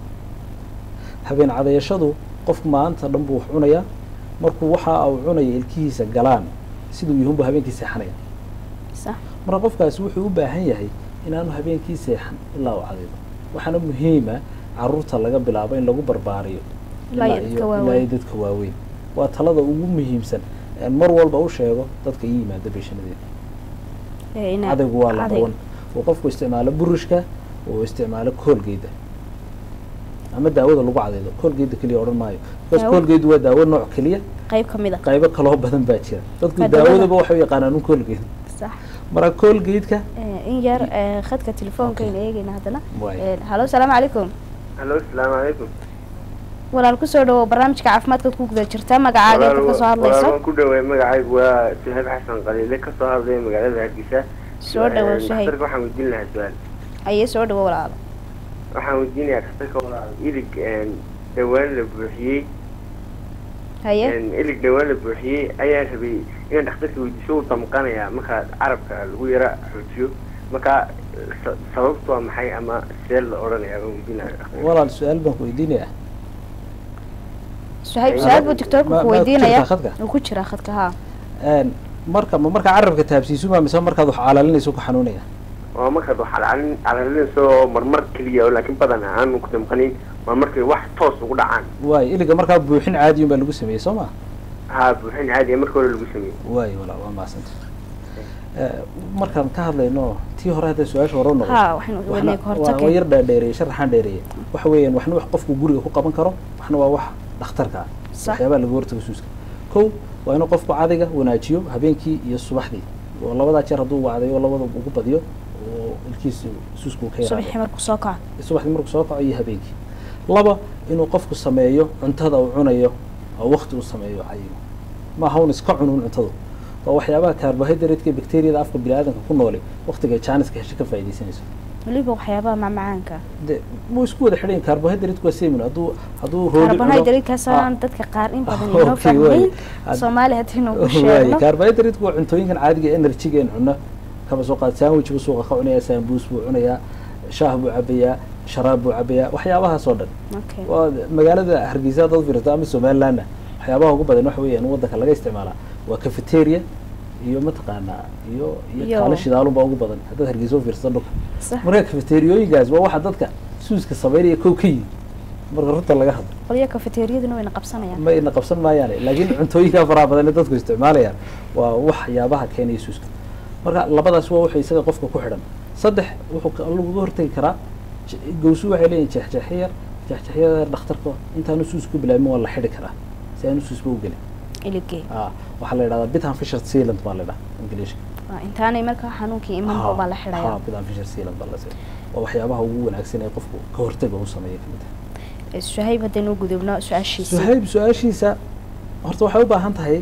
Speaker 2: habeen cadayashadu qofku maanta dhan buu wax cunayaa markuu waxa uu cunaya ilkihiisa galaan siduu yahunbu habeenkii seexanaya
Speaker 1: sax
Speaker 2: marka qofkaasi wuxuu u baahan yahay inaanu habeenkii seexan ilaa uu cadaydo waxaana muhiima caruurta laga bilaabo in lagu barbaariyo
Speaker 1: Ilaa iyo
Speaker 2: ilaa
Speaker 1: dadka
Speaker 2: iyo-
Speaker 1: waaweyn.
Speaker 2: ilaa iyo dadka waaweyn waa talada ugu muhiimsan een mar walba u sheego dadka ii yimaada beeshanadeeda
Speaker 1: Ee, ina-
Speaker 2: cadaygu waa la
Speaker 1: cadayga.
Speaker 2: qaban uu qofku isticmaalo burushka uu isticmaalo koolgeyda ama daawada lagu cadaydo koolgeyda keliya odhan maayo because
Speaker 1: Daawo?
Speaker 2: koolgeydu waa daawo nooc keliya
Speaker 1: qayb ka mid a
Speaker 2: qaybo kaloo badan baa jira dadku
Speaker 1: Waa daawada.
Speaker 2: daawadaba waxay u yaqaanaan un koolgeyd
Speaker 1: sax
Speaker 2: marka koolgeydka
Speaker 1: Ee, in yar ee, khadka telefoonkaaynu eegeyna haddana
Speaker 2: Waay.
Speaker 1: Ee, halo salaamu calaykum
Speaker 4: halo asalaamu calaykum
Speaker 1: walaal kusoo dhawow barnaamijka caafimaadka ku guda jirta magacaaga inta kasoo hadlayso
Speaker 4: waan ku dhowahay magacaygu waa suhayb xasan qaliile kasoo hadlaya magaalada hargeysa
Speaker 1: soo dhawow suhayb
Speaker 4: dhakhtarka waxaan weydiin lahaa su-aal
Speaker 1: ayee soo dhawow walaal
Speaker 4: waxaan weydiinayaa dhakhtarka walaal ilig een, dhawaan la buuxiyey
Speaker 1: haye
Speaker 4: een, ilig dhawaan la buuxiyey ayaan rabay inaan dhakhtarka weydiiso uu damqanayaa markaa carabka lagu yara xoojiyo markaa sa- sababtu waa maxay ama see la odhanayaa baan weydiin lahaa dhakhtarka
Speaker 2: walaal su-aal baan ku weydiinayaa
Speaker 1: suhayb
Speaker 4: Ma-
Speaker 1: su-aal buu tiktoorka
Speaker 2: ma-
Speaker 1: ku
Speaker 2: ma ku
Speaker 1: weydiinaya
Speaker 2: jirtaa khadka?
Speaker 1: uu ku jiraa khadka haa
Speaker 2: Een, marka ma markaa carabka taabsiisu maa mise markaad wax calaalinayso ku xanuunaya
Speaker 4: oo markaad wax calaalin calaalinayso marmar keliya oo laakiin badan aanu ku damqanin waa markay wax toos ugu dhacaan
Speaker 2: waayo iliga markaa buuxin caadiyun baa lagu sameeyey soo ma
Speaker 4: haa buuxin caadiya marka hore lagu sameeyey
Speaker 2: waayo walaal waa mahadsanta markaan ka hadlayno tii hore hadda su-aasha hore u noqoto
Speaker 1: ha waxaynu wadnay ka
Speaker 2: waa
Speaker 1: hortagay
Speaker 2: yar dheerdheereeye sharaxaan dheereeye waxa weeyaan waxna wax qofku guriga ku qaban karo waxna waa wax dhakhtarka ah
Speaker 1: Sax.
Speaker 2: waxyaabaha laga hortago suuska kow waa inuu qofku cadayga wanaajiyo habeenkii iyo subaxdii oo labadaa jeer hadduu wacdayo labada ugu badiyo oo ilkiisa suusku uu ka yaraado
Speaker 1: subaxii markuu soo kaco
Speaker 2: subaxdii markuu soo kaco iyo habeenkii laba inuu qofku sameeyo cuntada uu cunayo oo waqti uu sameeyo cayigo maaha un iska cunun cuntadu waa waxyaabaha carbohydrate-ka iyo bacteriada afka biniaadanka ku noole waqtiga jaaniska hesho ka faaidaysanayso
Speaker 1: weliba waxyaabaha macmacaanka
Speaker 2: de wuu isku wada xidhan yahin carbohydrate-ku waa semin hadduu hadduu roodi cuno-
Speaker 1: carbohydrate-kaasaan dadka qaar in badan
Speaker 2: Okay,
Speaker 1: inoo fahmayn
Speaker 2: waay.
Speaker 1: soomaali haddaynu ugu
Speaker 2: waaye
Speaker 1: sheegno
Speaker 2: carbohydrate-ku waa cuntooyinkan caadiga energy-ga in cuno kaba soo qaad sandwich buu suuqa ka cunayaa sambuus buu cunayaa shaah buu cabayaa sharaab buu cabayaa waxyaabahaas oo dhan
Speaker 1: okay
Speaker 2: waa magaalada hargeysa haddaad fiirsato ama somalilandna waxyaabaha ugu badan waxa weeyaan waddanka laga isticmaalaa waa cafeteria iyo mataqaanaa iyo iyo
Speaker 1: Iyo-
Speaker 2: kaalo shidaalunbaa ugu badan haddaad hargeysa u fiirsato dhulka
Speaker 1: sax
Speaker 2: marka cafeteriooyinkaas waa waxa dadka suuska sameynaya kow ka yimi marka runta laga hadlo
Speaker 1: qolyo kafeteriyaduna wayna qabsanayaan
Speaker 2: ma ina qabsan maayaane laakiin cuntooyinka faraha badan ee dadku isticmaalayaan waa waxyaabaha keenaya suuska marka labadaas waa wuxuu isaga qofka ku xidhan saddex wuxuu ka- laguga hortagi karaa je- gawsu waxay leeyihin jeexjeexyo yar jeexjeexyada yar dhakhtarka intaanu suus ku bilaabin waa la xidhi karaa si aanu suusba u gelin
Speaker 1: iligee
Speaker 2: ah waxaa la yidhahdaa bitan fisher sealant baa la yidhaha ingiliishka
Speaker 1: Waa intaanay markaa xanuunkii imanba baa la xidhaya
Speaker 2: ha bitan fisher sealant baa la se waa waxyaabaha ugu wanaagsan ee qofku ka hortaga u sameeya kamid ah
Speaker 1: suhayb haddaynu u gudubno su-aashiisa
Speaker 2: suhayb su-aashiisa horta waxay u baahan tahay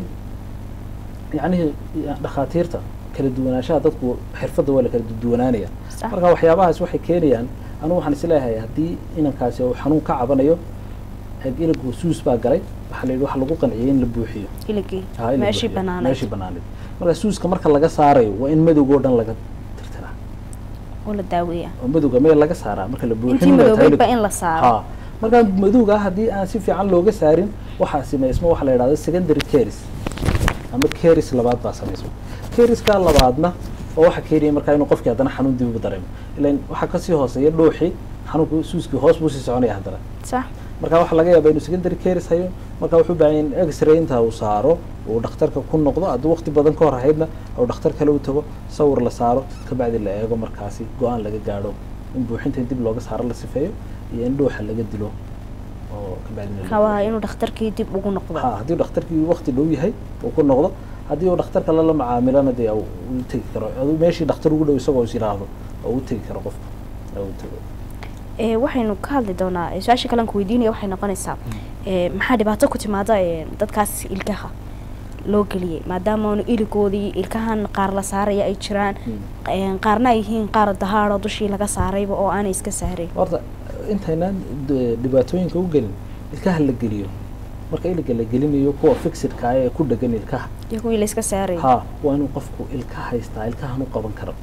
Speaker 2: yacnihii dhakhaatiirta kala duwanaanshaha dadku xirfadda waa la kala duwanaanaya
Speaker 1: Sax.
Speaker 2: marka waxyaabahaas waxay keenayaan anigu waxaan isleeyahay haddii inankaasi uu xanuun ka cabanayo eeg iligu suus baa galay waxaa la yidhi waxa lagu qanciyay in la buuxiyo
Speaker 1: iligii
Speaker 2: Ha, in la
Speaker 1: meeshii
Speaker 2: buuxiyo.
Speaker 1: banaanayd
Speaker 2: meeshii banaanayd marka suuska marka laga saarayo waa in madowga oo dhan laga tirtiraa
Speaker 1: oo la daaweeya
Speaker 2: oo madowga meel laga saaraa marka la buuxin
Speaker 1: intii madoobeydba in la saaro
Speaker 2: ha markaa madowga haddii aan si fiican looga saarin waxaa sameysma waxa la yidhahdo secondary caris ama caris labaad baa sameysma cariska labaadna oo waxa keenaya markaa inuu qofkii haddana xanuun dib ugu dareemo ilan waxaa kasii hooseeya dhuuxii xanuunku suuskii hoos buu sii soconaya haddana
Speaker 1: sax
Speaker 2: marka waxaa laga yaabaa inuu secondary caris hayo marka wuxuu u baahan yahay in x-ray inta uu saaro uu dhakhtarka ku noqdo hadduu waqti badan ka hor ahaydna uu dhakhtar kale u tago sawir la saaro kabacdi la eego markaasi go-aan laga gaadho in buuxinta dib looga saaro la sifeeyo iyo in dhuuxa laga dilo oo kabacdina la
Speaker 1: kawaha
Speaker 2: buuxiyo.
Speaker 1: inuu dhakhtarkii dib ugu noqdo
Speaker 2: ha haddii dhakhtarkii waqti dhow yahay uu ku noqdo haddii uu dhakhtar kale la macaamilana dee uu u tegi karo aduu meeshii dhakhtar ugu dhow isagoo is yidhaahdo oo u tegi karo qofka oo u tago
Speaker 1: ee waxaynu ka hadli doonaa ee, su-aasha kalean ku weydiinaya waxay noqonaysaa ee, maxaa dhibaato ku timaada ee, dadkaas ilkaha loo geliyey maadaama aanu iligoodii ilkahan qaar la saaraya ay jiraan ee, qaarna ay yihiin qaar dahaadho dushii laga saarayba oo aanay iska saarayn
Speaker 2: horta intaynaan d- dhibaatooyinka u gelin ilkaha la geliyo marka iliga la gelinayo kuwa fixidka ah ee ku dhegan ilkaha
Speaker 1: iyo kuwii la iska saarayay
Speaker 2: ha waa inuu qofku ilka haystaa ilkahan u qaban karo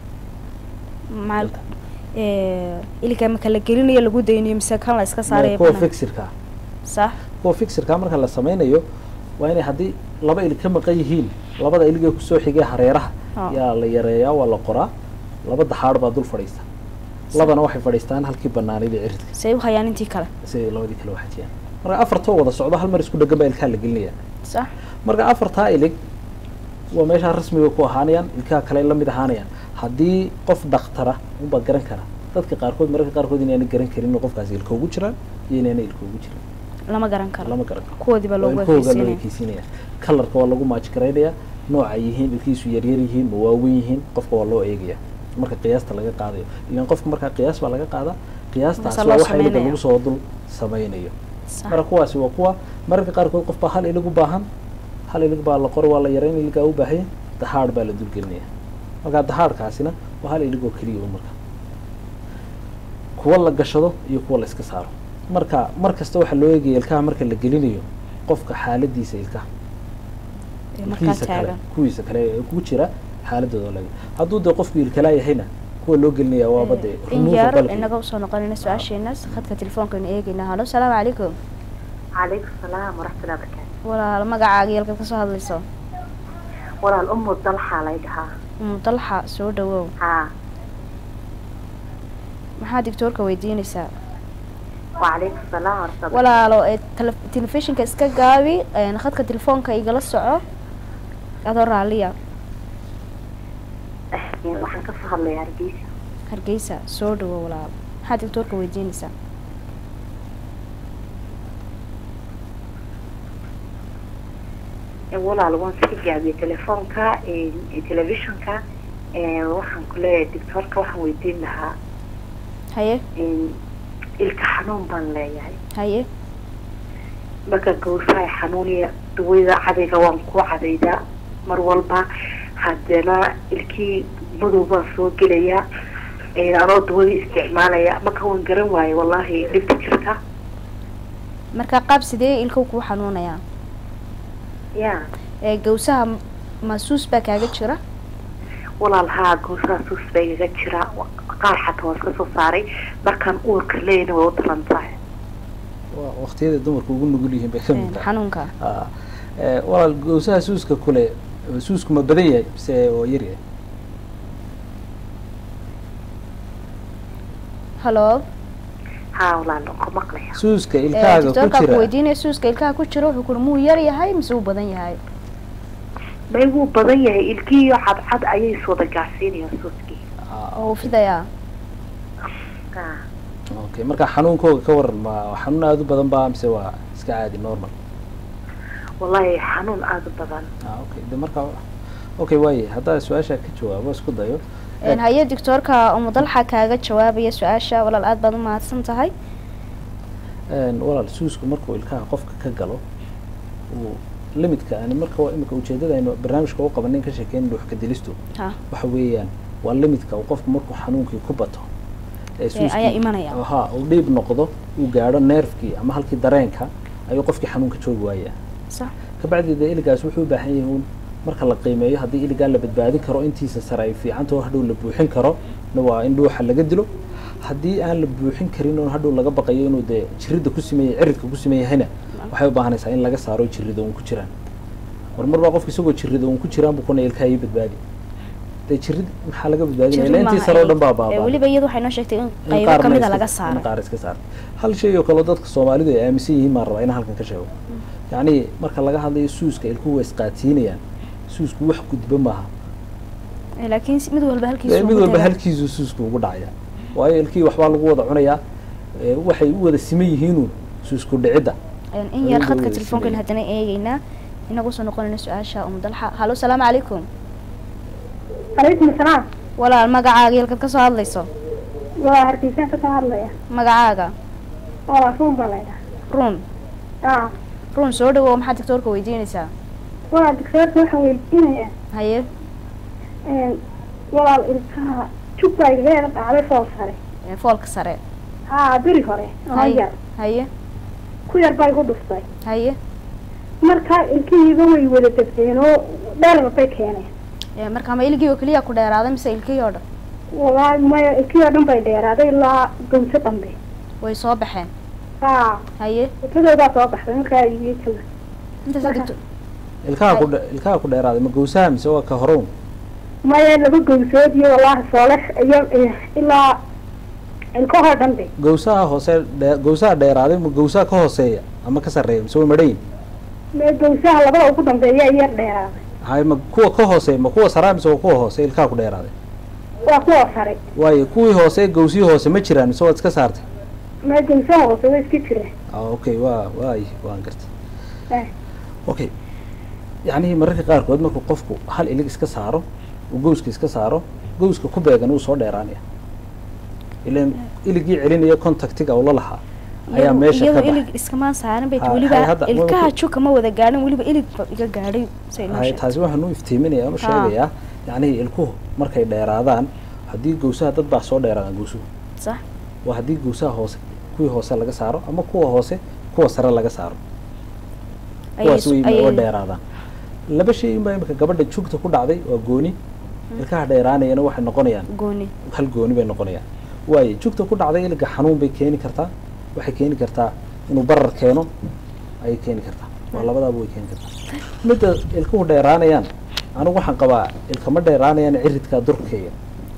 Speaker 1: maal ee, iliga marka la gelinayo lagu daynayo mise kan la iska saaraya
Speaker 2: kuwa
Speaker 1: banaan
Speaker 2: fixidka ah
Speaker 1: sax
Speaker 2: kuwa fixidka marka la sameynayo waa inay haddii laba ilig ka maqan yihiin labada ilig ee kusoo xigay hareeraha
Speaker 1: Ah.
Speaker 2: yaa la yareeyaa waa la qoraa laba daxaadh baa dul fadhiista labana waxay fadhiistaan halkii banaanayd ee ciridka
Speaker 1: say u hayaan intii kale
Speaker 2: si ay labadii kale waxajiyaan marka afartoo wada socdo hal mar isku dhegan baa ilkaha la gelinaya
Speaker 1: sax
Speaker 2: marka afartaa ilig waa meeshaa rasmiga ku ahaanayaan ilkaha kale la mid ahaanayaan haddii qof dhakhtara unbaa garan kara dadka qaarkood mararka qaarkood inaana garan karin inuu qofkaasi ilka ugu jiraan iyo inaana ilka ugu jiran
Speaker 1: lama garan karo
Speaker 2: lama garan karo
Speaker 1: kuwoodii baa
Speaker 2: waa
Speaker 1: loogu
Speaker 2: ilkahooga loo
Speaker 1: ekeysiinaya
Speaker 2: ekeysiinaya kalarka waa lagu maaj garaynayaa nooca yihiin ilkihiisu yaryar yihiin ma waaweyn yihiin qofka waa loo eegaya marka qiyaasta laga qaadayo ilan qofka markaa qiyaas baa laga qaadaa qiyaastaas
Speaker 1: Markaasa
Speaker 2: waa
Speaker 1: loo
Speaker 2: waxa iliga
Speaker 1: sameynaya.
Speaker 2: lagu soo dul sameynayo
Speaker 1: sax
Speaker 2: marka kuwaasi waa kuwa mararka qaarkood qof baa hal ilig u baahan hal ilig baa la qori waa la yareyn iligaa u baahanya dahaadh baa la dulgelinaya marka dahaadhkaasina waa hal ilig oo keliya un marka kuwa la gashado iyo kuwa la iska saaro marka mar kasta waxaa loo eegaya ilkaha marka la gelinayo qofka xaaladiisa ilkaha
Speaker 1: ee markaa
Speaker 2: ilkihiisa kale
Speaker 1: taagan
Speaker 2: kuwiisa kale ee ku jira xaaladooda laga hadduu dee qofku ilkalaa yahayna kuwa loo gelinaya waaba dee
Speaker 1: in
Speaker 2: removal
Speaker 1: yar
Speaker 2: balki.
Speaker 1: inaga usoo noqonayna su-aasheenaas khadka telefoonkaaynu eegaynaa halo salaamu calaykum
Speaker 5: calaykum salaam waraxmatullahi barakaatu
Speaker 1: walaal magacaaga iyo halkaad kasoo hadlayso
Speaker 5: walaal umu dalxaa lay dhahaa
Speaker 1: umu dalxa soo dhawow
Speaker 5: haa
Speaker 1: maxaa doctoorka weydiinaysaa
Speaker 5: وعليكم السلام ورحمة الله
Speaker 1: walaalo ee tele- telefishinka iska gaabi een, khadka telefoonka igala soco adoo raaliya
Speaker 5: waxaan ka soo hadlayaa hargeysa
Speaker 1: hargeysa soo dhawo walaalo maxaa doctoorka weydiinaysaa
Speaker 5: Ee, walaal waan iska gaabiyey telefoonka ee, ee, telefishinka ee, waxaan ku leeyahay doctoorka waxaan weydiin lahaa
Speaker 1: haye
Speaker 5: ee, ilka xanuun baan leeyahay
Speaker 1: haye
Speaker 5: marka gawsaha xanuuniya dawada cadayga waan ku cadaydaa mar walba haddana ilkii madow baan soo gelaya ee, anoo dawada isticmaalaya marka waan garan waaye wallaahi dhibta jirta
Speaker 1: marka qaab sidee ilkow kuu xanuunayaa
Speaker 5: ya
Speaker 1: ee gawsaha m- masuus baa kaaga jira
Speaker 5: walaal haa gawsaha suus baa igaga jira qaar xataa waan iska soo saaray markaan uurka leeyna way u daran tahay
Speaker 2: waa waqtiyada dumarku ugu nugul yihiin bay ka
Speaker 1: Een,
Speaker 2: mid tahay
Speaker 1: xanuunka
Speaker 2: Ah, eh, walaal gowsaha suuska kule suusku ma badan yahay mise oo yar yahay
Speaker 1: hallo
Speaker 5: haa walaal waan ku maqlaya
Speaker 2: suuska
Speaker 1: ee,
Speaker 2: ilkaaga ku
Speaker 1: doctoorkaa ku
Speaker 2: jira
Speaker 1: weydiinaya suuska ilkaha ku jira wuxuu kuri muu yar yahay mise uu badan yahay
Speaker 5: may wuu badan yahay ilkiiyo cadcad ayay iswada gaarsiinayaan suuskii
Speaker 2: Ah,
Speaker 1: oo uu fidayaa
Speaker 5: haa
Speaker 2: okay marka xanuunkooga ka waran ma xanuun aada u badan baa mise waa iska caadi normal
Speaker 5: wallaahi xanuun aada u badan
Speaker 2: ah okay de marka okay waaye haddaa su-aasha ka jawaabo isku dayo
Speaker 1: Een, haye doctoorka umudalxa kaaga jawaabaya su-aasha walaal aad baad u mahadsan tahay
Speaker 2: Een, walaal suusku markuu ilkaha qofka ka galo uu limidka ani marka waa imika ujeedada aynu barnaamijka u qabanin ka sheekeyn dhuux ka dilistu
Speaker 1: ha
Speaker 2: waxa weeyaan waa limidka uu qofku markuu xanuunkii ku bato ee suuskii-
Speaker 1: ayaa imanaya.
Speaker 2: ha uu dhiib noqdo uu gaadho neerfkii ama halkii dareenka ayuu qofkii xanuunka joogi waayaa
Speaker 1: sax
Speaker 2: kabacdi dee iligaas wuxuu u baahan yahay uun marka la qiimeeyo haddii iligaa la badbaadin karo intiisa sare ay fiicantaho hadhow la buuxin karo na waa in dhuuxa laga dilo haddii aan la buuxin karin oo hadhow laga baqayo inuu dee jiridda ku sameeyey ciridka ku sameeyahayna waxay u baahanaysaa in laga saaro jirida uun ku jiraan mar mar baa qofka isagoo jirida uun ku jiraan buu kuna ilkaha ii badbaadi dee jirid maxaa laga badbaadinaya ila intii sare oo dhan baa
Speaker 1: Ee,
Speaker 2: baabaa
Speaker 1: weliba iyadu waxay noo sheegtay in
Speaker 2: in
Speaker 1: qaybo
Speaker 2: qaarna
Speaker 1: kamida
Speaker 2: iska-
Speaker 1: laga
Speaker 2: in
Speaker 1: saaray
Speaker 2: qaar iska saaray hal shay oo kale oo dadka soomaalidu ay aaminsan yihiin maan rabaa inaan halkan ka sheego yacni marka laga hadlayo suuska ilkuhu way isqaatiinayaan suusku wax gudba maaha
Speaker 1: Ee, laakiin si- mid walba halkiisu
Speaker 2: Ee, mid
Speaker 1: ugu
Speaker 2: walba
Speaker 1: tagaa.
Speaker 2: halkiisu suusku ugu dhacaya waayo ilkihii waxbaa lagu wada cunayaa ee, waxay u wada siman yihiinuun suusku dhicidda
Speaker 1: Een, in yar
Speaker 2: Ayuu
Speaker 1: khadka
Speaker 2: wada
Speaker 1: telefoonkan
Speaker 2: sameeyey.
Speaker 1: haddana eegeynaa inagu soo noqonayna su-aasha umudalxa hallo salaamu calaykum
Speaker 6: calaykum asalaam
Speaker 1: walaal magacaaga halkaad ka soo hadlayso
Speaker 6: waa hargeysaan ka soo hadlaya
Speaker 1: magacaaga
Speaker 6: oo ruun baa laydhaha
Speaker 1: run
Speaker 6: aa
Speaker 1: run soo dhawow maxaad doctoorka weydiinaysaa
Speaker 6: waa doctoorka waxaan weydiinaya
Speaker 1: haye
Speaker 6: walaal ilkaha jug baa igaga dhacday fool sare
Speaker 1: ee, foolka sare
Speaker 6: haa beri hore oo
Speaker 1: haye
Speaker 6: yar
Speaker 1: haye
Speaker 6: ku yar baa igu dhuftay
Speaker 1: haye
Speaker 6: marka ilkihiiba way wada degdeen oo dherer bay keeneen
Speaker 1: Ee, marka ma iligii oo keliya ku dheeraaday mise ilkihii oo dhan
Speaker 6: walaahi maya ilkihii oo dhan bay dheeraaday ilaa gawso dambe
Speaker 1: way soo baxeen
Speaker 6: haa
Speaker 1: haye
Speaker 6: ilkadoodaa soo baxday markaa iyo kala
Speaker 1: intaas
Speaker 6: Marka-
Speaker 1: doctor
Speaker 2: ilkaha ku dhe- ilkaha ku dheeraaday ma gowsaha mise waa ka horown
Speaker 6: maya laba gawsood iyo walaahi soole iyo iyo ilaa ilkahoo dhan be
Speaker 2: gowsaha hoose dhe- gowsaha dheeraaday ma gowsaha ka hooseeya ama ka sarreeya mise way madhayin
Speaker 6: mee gawsaha labada ugu dambeeya yar dheeraaday
Speaker 2: hay ma kuwa ka hooseeya ma kuwa saraa mise waa kuwa hoose ilkaha ku dheeraaday
Speaker 6: waa kuwa sare
Speaker 2: waayo kuwii hoose gowsihii hoose ma jiraan mise waad iska saartay
Speaker 6: mee gawsaha hoose way iska jireen
Speaker 2: ah okay waa waay waan gartay
Speaker 6: Eh.
Speaker 2: okay yacni mararka qaarkood markuu qofku hal ilig iska saaro uu gowska iska saaro gowska ku beegan uu soo dheeraanaya ilan iligii celinaya contactiga uu la lahaa ayaa
Speaker 1: Iyadu-
Speaker 2: meesha ka
Speaker 1: iyadu
Speaker 2: baxay
Speaker 1: ilig iskamaan saaran bay
Speaker 2: Ha-
Speaker 1: weliba
Speaker 2: hay hadda-
Speaker 1: ilkaha
Speaker 2: weliba-
Speaker 1: juka ma wada gaadhin weliba ilig ba iga gaadhay say noo
Speaker 2: hay
Speaker 1: sheegtay
Speaker 2: taasi waxaan u iftiiminaya u sheegayaa yacni ilkuhu markay dheeraadaan haddii gowsaha dad baa soo dheeraadaan gowsuhu
Speaker 1: sax
Speaker 2: waa haddii gowsaha hoose kuwii hoose laga saaro ama kuwa hoose kuwa sare laga saaro
Speaker 1: Ayay
Speaker 2: kuwaas
Speaker 1: isu-
Speaker 2: way
Speaker 1: ayay-
Speaker 2: uga dheeraadaan laba shay inbaa imika gabadha jugta ku dhacday waa gooni ilkaha dheeraanayana waxay noqonayaan
Speaker 1: gooni
Speaker 2: hal gooni bay noqonayaan waayo jugta ku dhacday iliga xanuun bay keeni kartaa waxay keeni kartaa inuu barar keeno ayay keeni kartaa waa labadaaba way keeni kartaa midda ilkuhu dheeraanayaan anigu waxaan qabaa ilkama dheeraanayaan ciridkaa durkeeya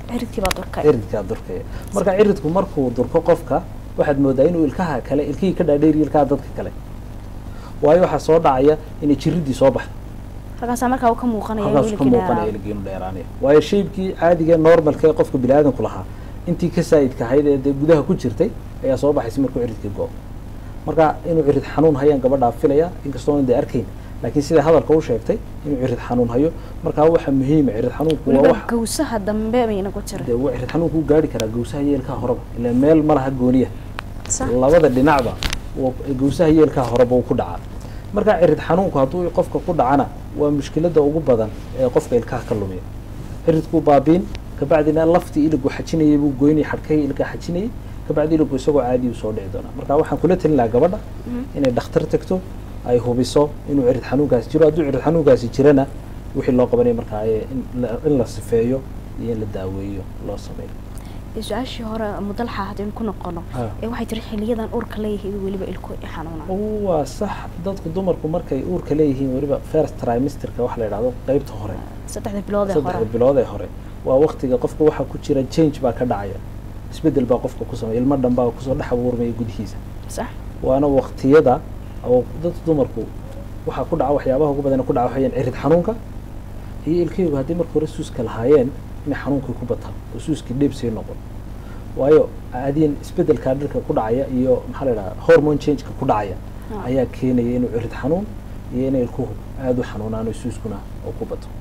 Speaker 1: ciridkii baa durkay
Speaker 2: ciridkaa durkaya marka ciridku markuu durko qofka waxaad moodaa inuu ilkaha kale ilkihii ka dhaadheeriyo ilkaha dadka kale waayo waxaa soo dhacaya inay jiridii soo baxdo
Speaker 1: halkaasaa markaa uu ka muuqanaya inuu
Speaker 2: halkaasu ka
Speaker 1: iligii
Speaker 2: muuqanaya
Speaker 1: dheeraado.
Speaker 2: iligiinu dheeraanaya waayo shaybkii caadiga normalka ee qofka biniaadanku lahaa intii ka saa'idka ahayd ee dee gudaha ku jirtay ayaa soo baxaysa markuu ciridkii go marka inuu cirid xanuun hayaan gabadhaa filaya inkastoo dee arkayn laakiin sida hadalka u sheegtay inuu cirid xanuun hayo markaa waxa muhiima cirid xanuunku waa
Speaker 1: weliba
Speaker 2: wax
Speaker 1: gawsaha dambe bayna ku jira
Speaker 2: dee wa- cirid xanuunku u gaari karaa gawsaha iyo ilkaha horeba ilaa meel ma laha gooniya
Speaker 1: sax
Speaker 2: labada dhinacba wuu- gawsaha iyo ilkaha horeba uu ku dhacaa marka cirid xanuunku hadduu qofka ku dhacana waa mushkilada ugu badan ee qofka ilkaha ka lumiya ciridkuu baabiin kabacdina laftii iligu xajinayay buu goynayay xadhkahii ilkaha xajinayay kabacdi iligu isagoo caadi u soo dhici doonaa marka waxaan kula talin lahaa gabadha inay dhakhtar tagto ay hubiso inuu cirid xanuunkaasi jiro hadduu cirid xanuunkaasi jirana wixii loo qabanaya markaa ee in la- in la sifeeyo iyo in la daaweeyo loo sameeyo
Speaker 1: Ee, su-aashii hore mudalxa haddaynu ku noqono
Speaker 2: Ha.
Speaker 1: ee waxay tiri xiliyadan urka leeyahay weliba ilko i xanuuna
Speaker 2: waa sax dadku dumarku markay uurka leeyihiin weliba first trimesterka waxa la yidhahdo qeybta hore
Speaker 1: saddexda bilood ee
Speaker 2: saddexda
Speaker 1: hore
Speaker 2: bilood ee hore waa waktiga qofka waxaa ku jira change baa ka dhacaya isbedel baa qofka ku sameeya ilmo dhan baa kusoo dhex abuurmaya gudihiisa
Speaker 1: sax
Speaker 2: waana waktiyada oo dadka dumarku waxaa ku dhaca waxyaabaha ugu badan ee ku dhaca waxayaan cirid xanuunka iyo ilkaygu haddii marka hore suuska lahaayeen inay xanuunkii ku bataan oo suuskii dheeb sii noqon waayo caadiyan isbedelkaa dhirka ku dhacaya iyo maxaa la idhaha hormone changeka ku dhacaya
Speaker 1: Ah.
Speaker 2: ayaa keenaya inuu cirid xanuun iyo inay ilkuhu aada u xanuunaan oo suuskuna oo ku bato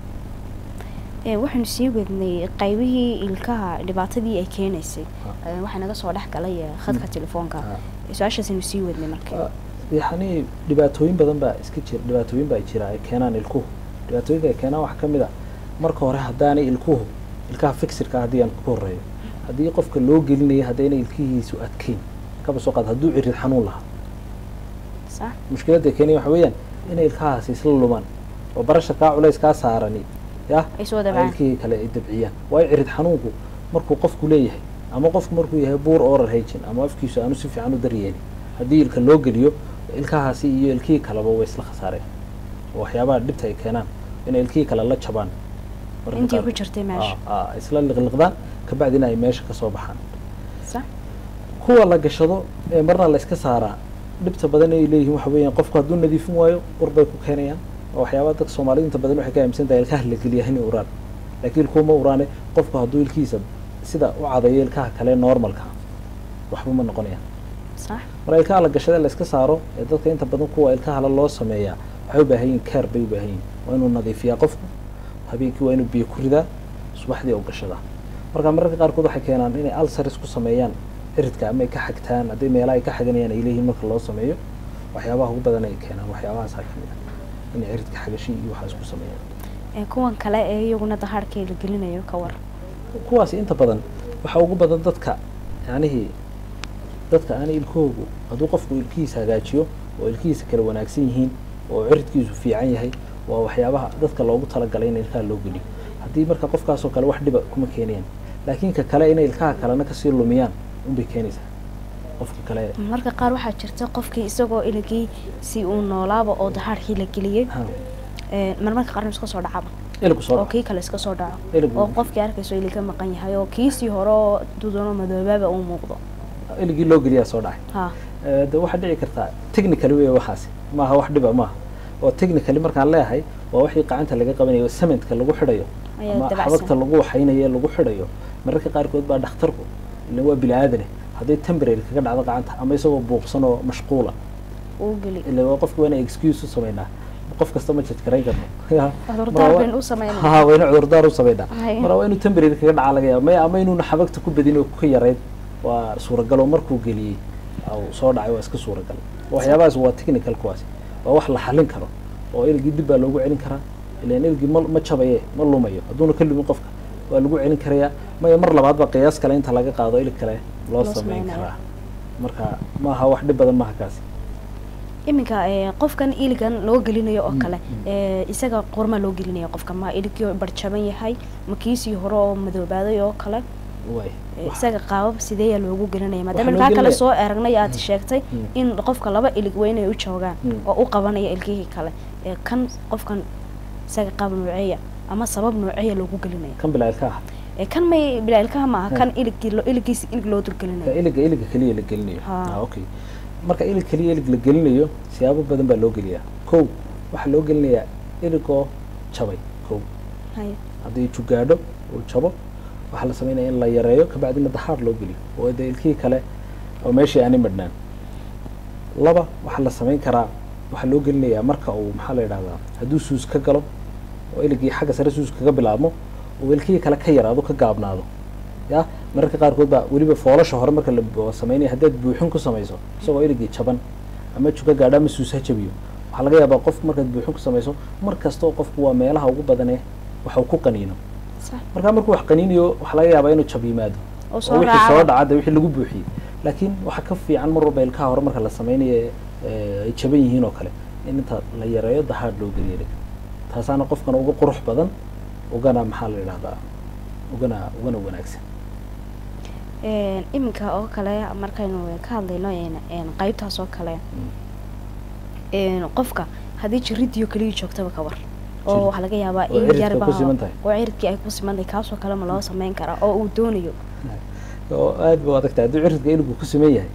Speaker 1: Ee, waxaynu sii wadnay qaybihii ilkaha dhibaatadii ay keenaysay
Speaker 2: Ha.
Speaker 1: Ee, waxaa naga soo dhex galay ee, khadka telefoonka
Speaker 2: Ha.
Speaker 1: Ee, su-aashaasaynu sii wadnay marka
Speaker 2: Ah, yacni dhibaatooyin badan baa iska jira dhibaatooyin baa jira ay keenaan ilkuhu dhibaatooyinka ay keenaan waxaa ka mid a marka hore haddaanay ilkuhu ilkaha fixirka haddii aan ku horeeyo haddii qofka loo gelinaya haddaynay ilkihiisu adkeyn kaba soo qaad hadduu cirid xanuun lahaa
Speaker 1: sax
Speaker 2: mushkiladda keenaya waxa weeyaan inay ilkahaasi isla lumaan oo barasha kaa culays kaa saarani yah
Speaker 1: ay soo
Speaker 2: ay
Speaker 1: dabcaan
Speaker 2: ilkihii kale ay dabciyaan waayo cirid xanuunku markuu qofku leeyahay ama qofku markuu yahay buur oral hagin ama afkiisu aanu si fiican u daryeelin haddii ilka loo geliyo ilkahaasi iyo ilkihii kaleba way isla khasaareen oo waxyaabaha dhibta ay keenaan inay ilkihii kale la jabaan mararka
Speaker 1: intii
Speaker 2: qaar-
Speaker 1: ku jirtay meesha
Speaker 2: Aa, aa, isla liqliqdaan kabacdina ay meesha ka soo baxaan
Speaker 1: sax
Speaker 2: kuwa la gashado ee marna la iska saaraa dhibta badan ay leeyihiin waxa weeyaan qofku hadduu nadiifin waayo ur bay ku keenayaan oo waxyaabaha dadka soomaalidu inta badan waxay ka aaminsan tahay ilkaha la geliya inay uraan laakiin kuwa ma uraane qofku hadduu ilkihiisa sida u cadayo ilkaha kale normalka waxba ma noqonayaan
Speaker 1: sax
Speaker 2: marka ilkaha la gashada la iska saaro ee dadka inta badan kuwa ilkaha la loo sameeyaa waxay u baahan yihin care bay u baahan yihin waa inuu nadiifiyaa qofku habeenkii waa inuu biyo ku ridaa subaxdii oo gashadaa marka mararka qaarkood waxay keenaan inay alsaris ku sameeyaan ciridka ama ay ka xagtaan haddii meelaha ay ka xaganayaan ay leeyihiin marka loo sameeyo waxyaabaha ugu badan ay keenaan waxyaabahaasaa ka mid ah inay ciridka xagashi iyo waxaas ku sameeyaan
Speaker 1: Ee, kuwan kale ee iyaguna dahaarhkii la gelinayo ka war
Speaker 2: kuwaas inta badan waxaa ugu badan dadka yacnihii dadka aanay ilkahoogu hadduu qofku ilkihiisa hagaajiyo oo ilkihiisa kala wanaagsan yihiin oo ciridkiisu fiican yahay waa waxyaabaha dadka loogu talagalay in ilkaha loo geliyo haddii marka qofkaasoo kale wax dhiba kuma keenayaan laakiin ka kale inay ilkaha kalena kasii lumiyaan unbay keenaysaa qofka kale
Speaker 1: marka qaar waxaa jirta qofkii isagoo iligii si uu noolaaba oo dahaarhkii la geliyey
Speaker 2: ha
Speaker 1: Ee, marmarka qaarna iska soo dhacaba
Speaker 2: iligu soo
Speaker 1: oo
Speaker 2: dhaco
Speaker 1: kii kale iska soo dhaco
Speaker 2: iligu
Speaker 1: oo qofkii arkayso ili ka maqan yahay oo kiisii hore oo duduno madoobaaba uu muuqdo
Speaker 2: iligii loo geliyaa soo dhacay
Speaker 1: ha
Speaker 2: Eh, de waxaa dhici kartaa technically wey waxaasi maaha wax dhiba maaha oo technically markaan leeyahay waa wixii gacanta laga qabanayo oo cementka lagu xidhayo
Speaker 1: Ayaa
Speaker 2: ama
Speaker 1: dabacsan.
Speaker 2: xabagta lagu waxaynayo ee lagu xidhayo mararka qaarkood baa dhakhtarku ila waa bini aadane hadday temporary kaga dhacdo gacanta ama isagoo buuqsan oo mashquula
Speaker 1: uu geli
Speaker 2: ila waa qofka waa inay excuse u sameynaa qof kasta ma jadgarayn karno
Speaker 1: cudurdaar baynu u sameynaa
Speaker 2: ha waa inu cudurdaar u sameynaa
Speaker 1: Haya.
Speaker 2: mara waa inuu temporary kaga dhaca laga yaaba maya ama inuuna xabagta ku badin oo ka yarayd waa suuragal oo markuu geliyey au soo dhacay waa iska suuragal waxyaabahaas waa technical kuwaasi waa wax la xallin karo oo ilgii dib baa loogu celin karaa ilan ilgii ma ma jabaye ma lumayo hadduuna ka lumin qofka waa lagu celin karayaa maya mar labaad baa qiyaas kale inta laga qaado ilig kale loo
Speaker 1: Loo
Speaker 2: sameyn
Speaker 1: sameynayo.
Speaker 2: karaa marka maaha wax dhib badan maaha kaasi
Speaker 1: iminka ee, qofkan iligan loo gelinayo oo
Speaker 2: Mm,
Speaker 1: kale
Speaker 2: mm.
Speaker 1: ee, isaga qorma loo gelinayo qofka ma iligii barjaban yahay ma kiisii hore oo madoobaaday oo kale
Speaker 2: way
Speaker 1: ee,
Speaker 2: Wax-
Speaker 1: isaga qaabab sideeyaa loogu gelinaya
Speaker 2: Waxaa
Speaker 1: maadaama
Speaker 2: loo
Speaker 1: ilkaa kale
Speaker 2: gelinaya-
Speaker 1: soo aragnay aad sheegtay
Speaker 2: Mm.
Speaker 1: in qofka laba ilig weyn ay u joogaan
Speaker 2: Mm.
Speaker 1: oo u qabanaya ilkihii kale ee kan qofkan isaga qaab nooceeya ama sabab nooceeya loogu gelinaya
Speaker 2: kan bilaa ilka ah
Speaker 1: ee kan may bilaa ilkaha maaha kan iligii lo iligiisa ilig loo
Speaker 2: ka
Speaker 1: dulgelinayo
Speaker 2: iliga iliga keliya la gelinayo
Speaker 1: Ha.
Speaker 2: ah okay marka ilig keliya ilig la gelinayo siyaabo badan baa loo geliyaa kow waxaa loo gelinayaa iligoo jabay kow
Speaker 1: Haye.
Speaker 2: haddii jugaadho uu jabo waxaa la sameynaya in la yareeyo kabacdina dahaar loo geliyo oo dee ilkihii kale oo meeshii aanay madhnaan laba waxaa la samayn karaa waxaa loo gelinayaa marka uu maxaa la yidhahdaa hadduu suus ka galo oo iligii xagga sare suus kaga bilaabmo oo ilkihii kale ka yaraado ka gaabnaado ya mararka qaarkood baa weliba foolasha hore marka la bu- sameynaya haddaad buuxin ku samayso isagoo iligii jaban ama juga gaadho ama suus ha jabiyo waxaa laga yaabaa qof markaad buuxin ku samayso mar kastoo qofku waa meelaha ugu badanee waxa uu ku qaniino
Speaker 1: Sax.
Speaker 2: markaa markuu wax qaniinayo waxaa laga yaabaa inuu jab yimaado
Speaker 1: oo
Speaker 2: oo
Speaker 1: soo
Speaker 2: wixii soo
Speaker 1: raaca
Speaker 2: dhaca de wixii lagu buuxiyey laakiin waxaa ka fiican mar walba ilkaha hore marka la sameynayo ee ay jaban yihiin oo kale in inta la yareeyo dahaad loo geliyo ilig taasaana qofkana uga qurux badan ugana maxaa la yidhahdaa ugana ugana wanaagsan
Speaker 1: Een, iminka oo kale markaynu ka hadlayno een, een, qaybtaas oo kale een, qofka haddii jiridiyo keliya joogtaba ka war oo
Speaker 2: Jirid.
Speaker 1: waxaa laga yaabaa
Speaker 2: Oo
Speaker 1: in
Speaker 2: ciridka
Speaker 1: yarba
Speaker 2: ku siman tahay.
Speaker 1: oo ciridkii ay ku siman tahay kaasoo kale ma loo sameyn karaa oo uu doonayo
Speaker 2: oo aad bu adag tahay hadduu ciridka iligu ku sameyn yahay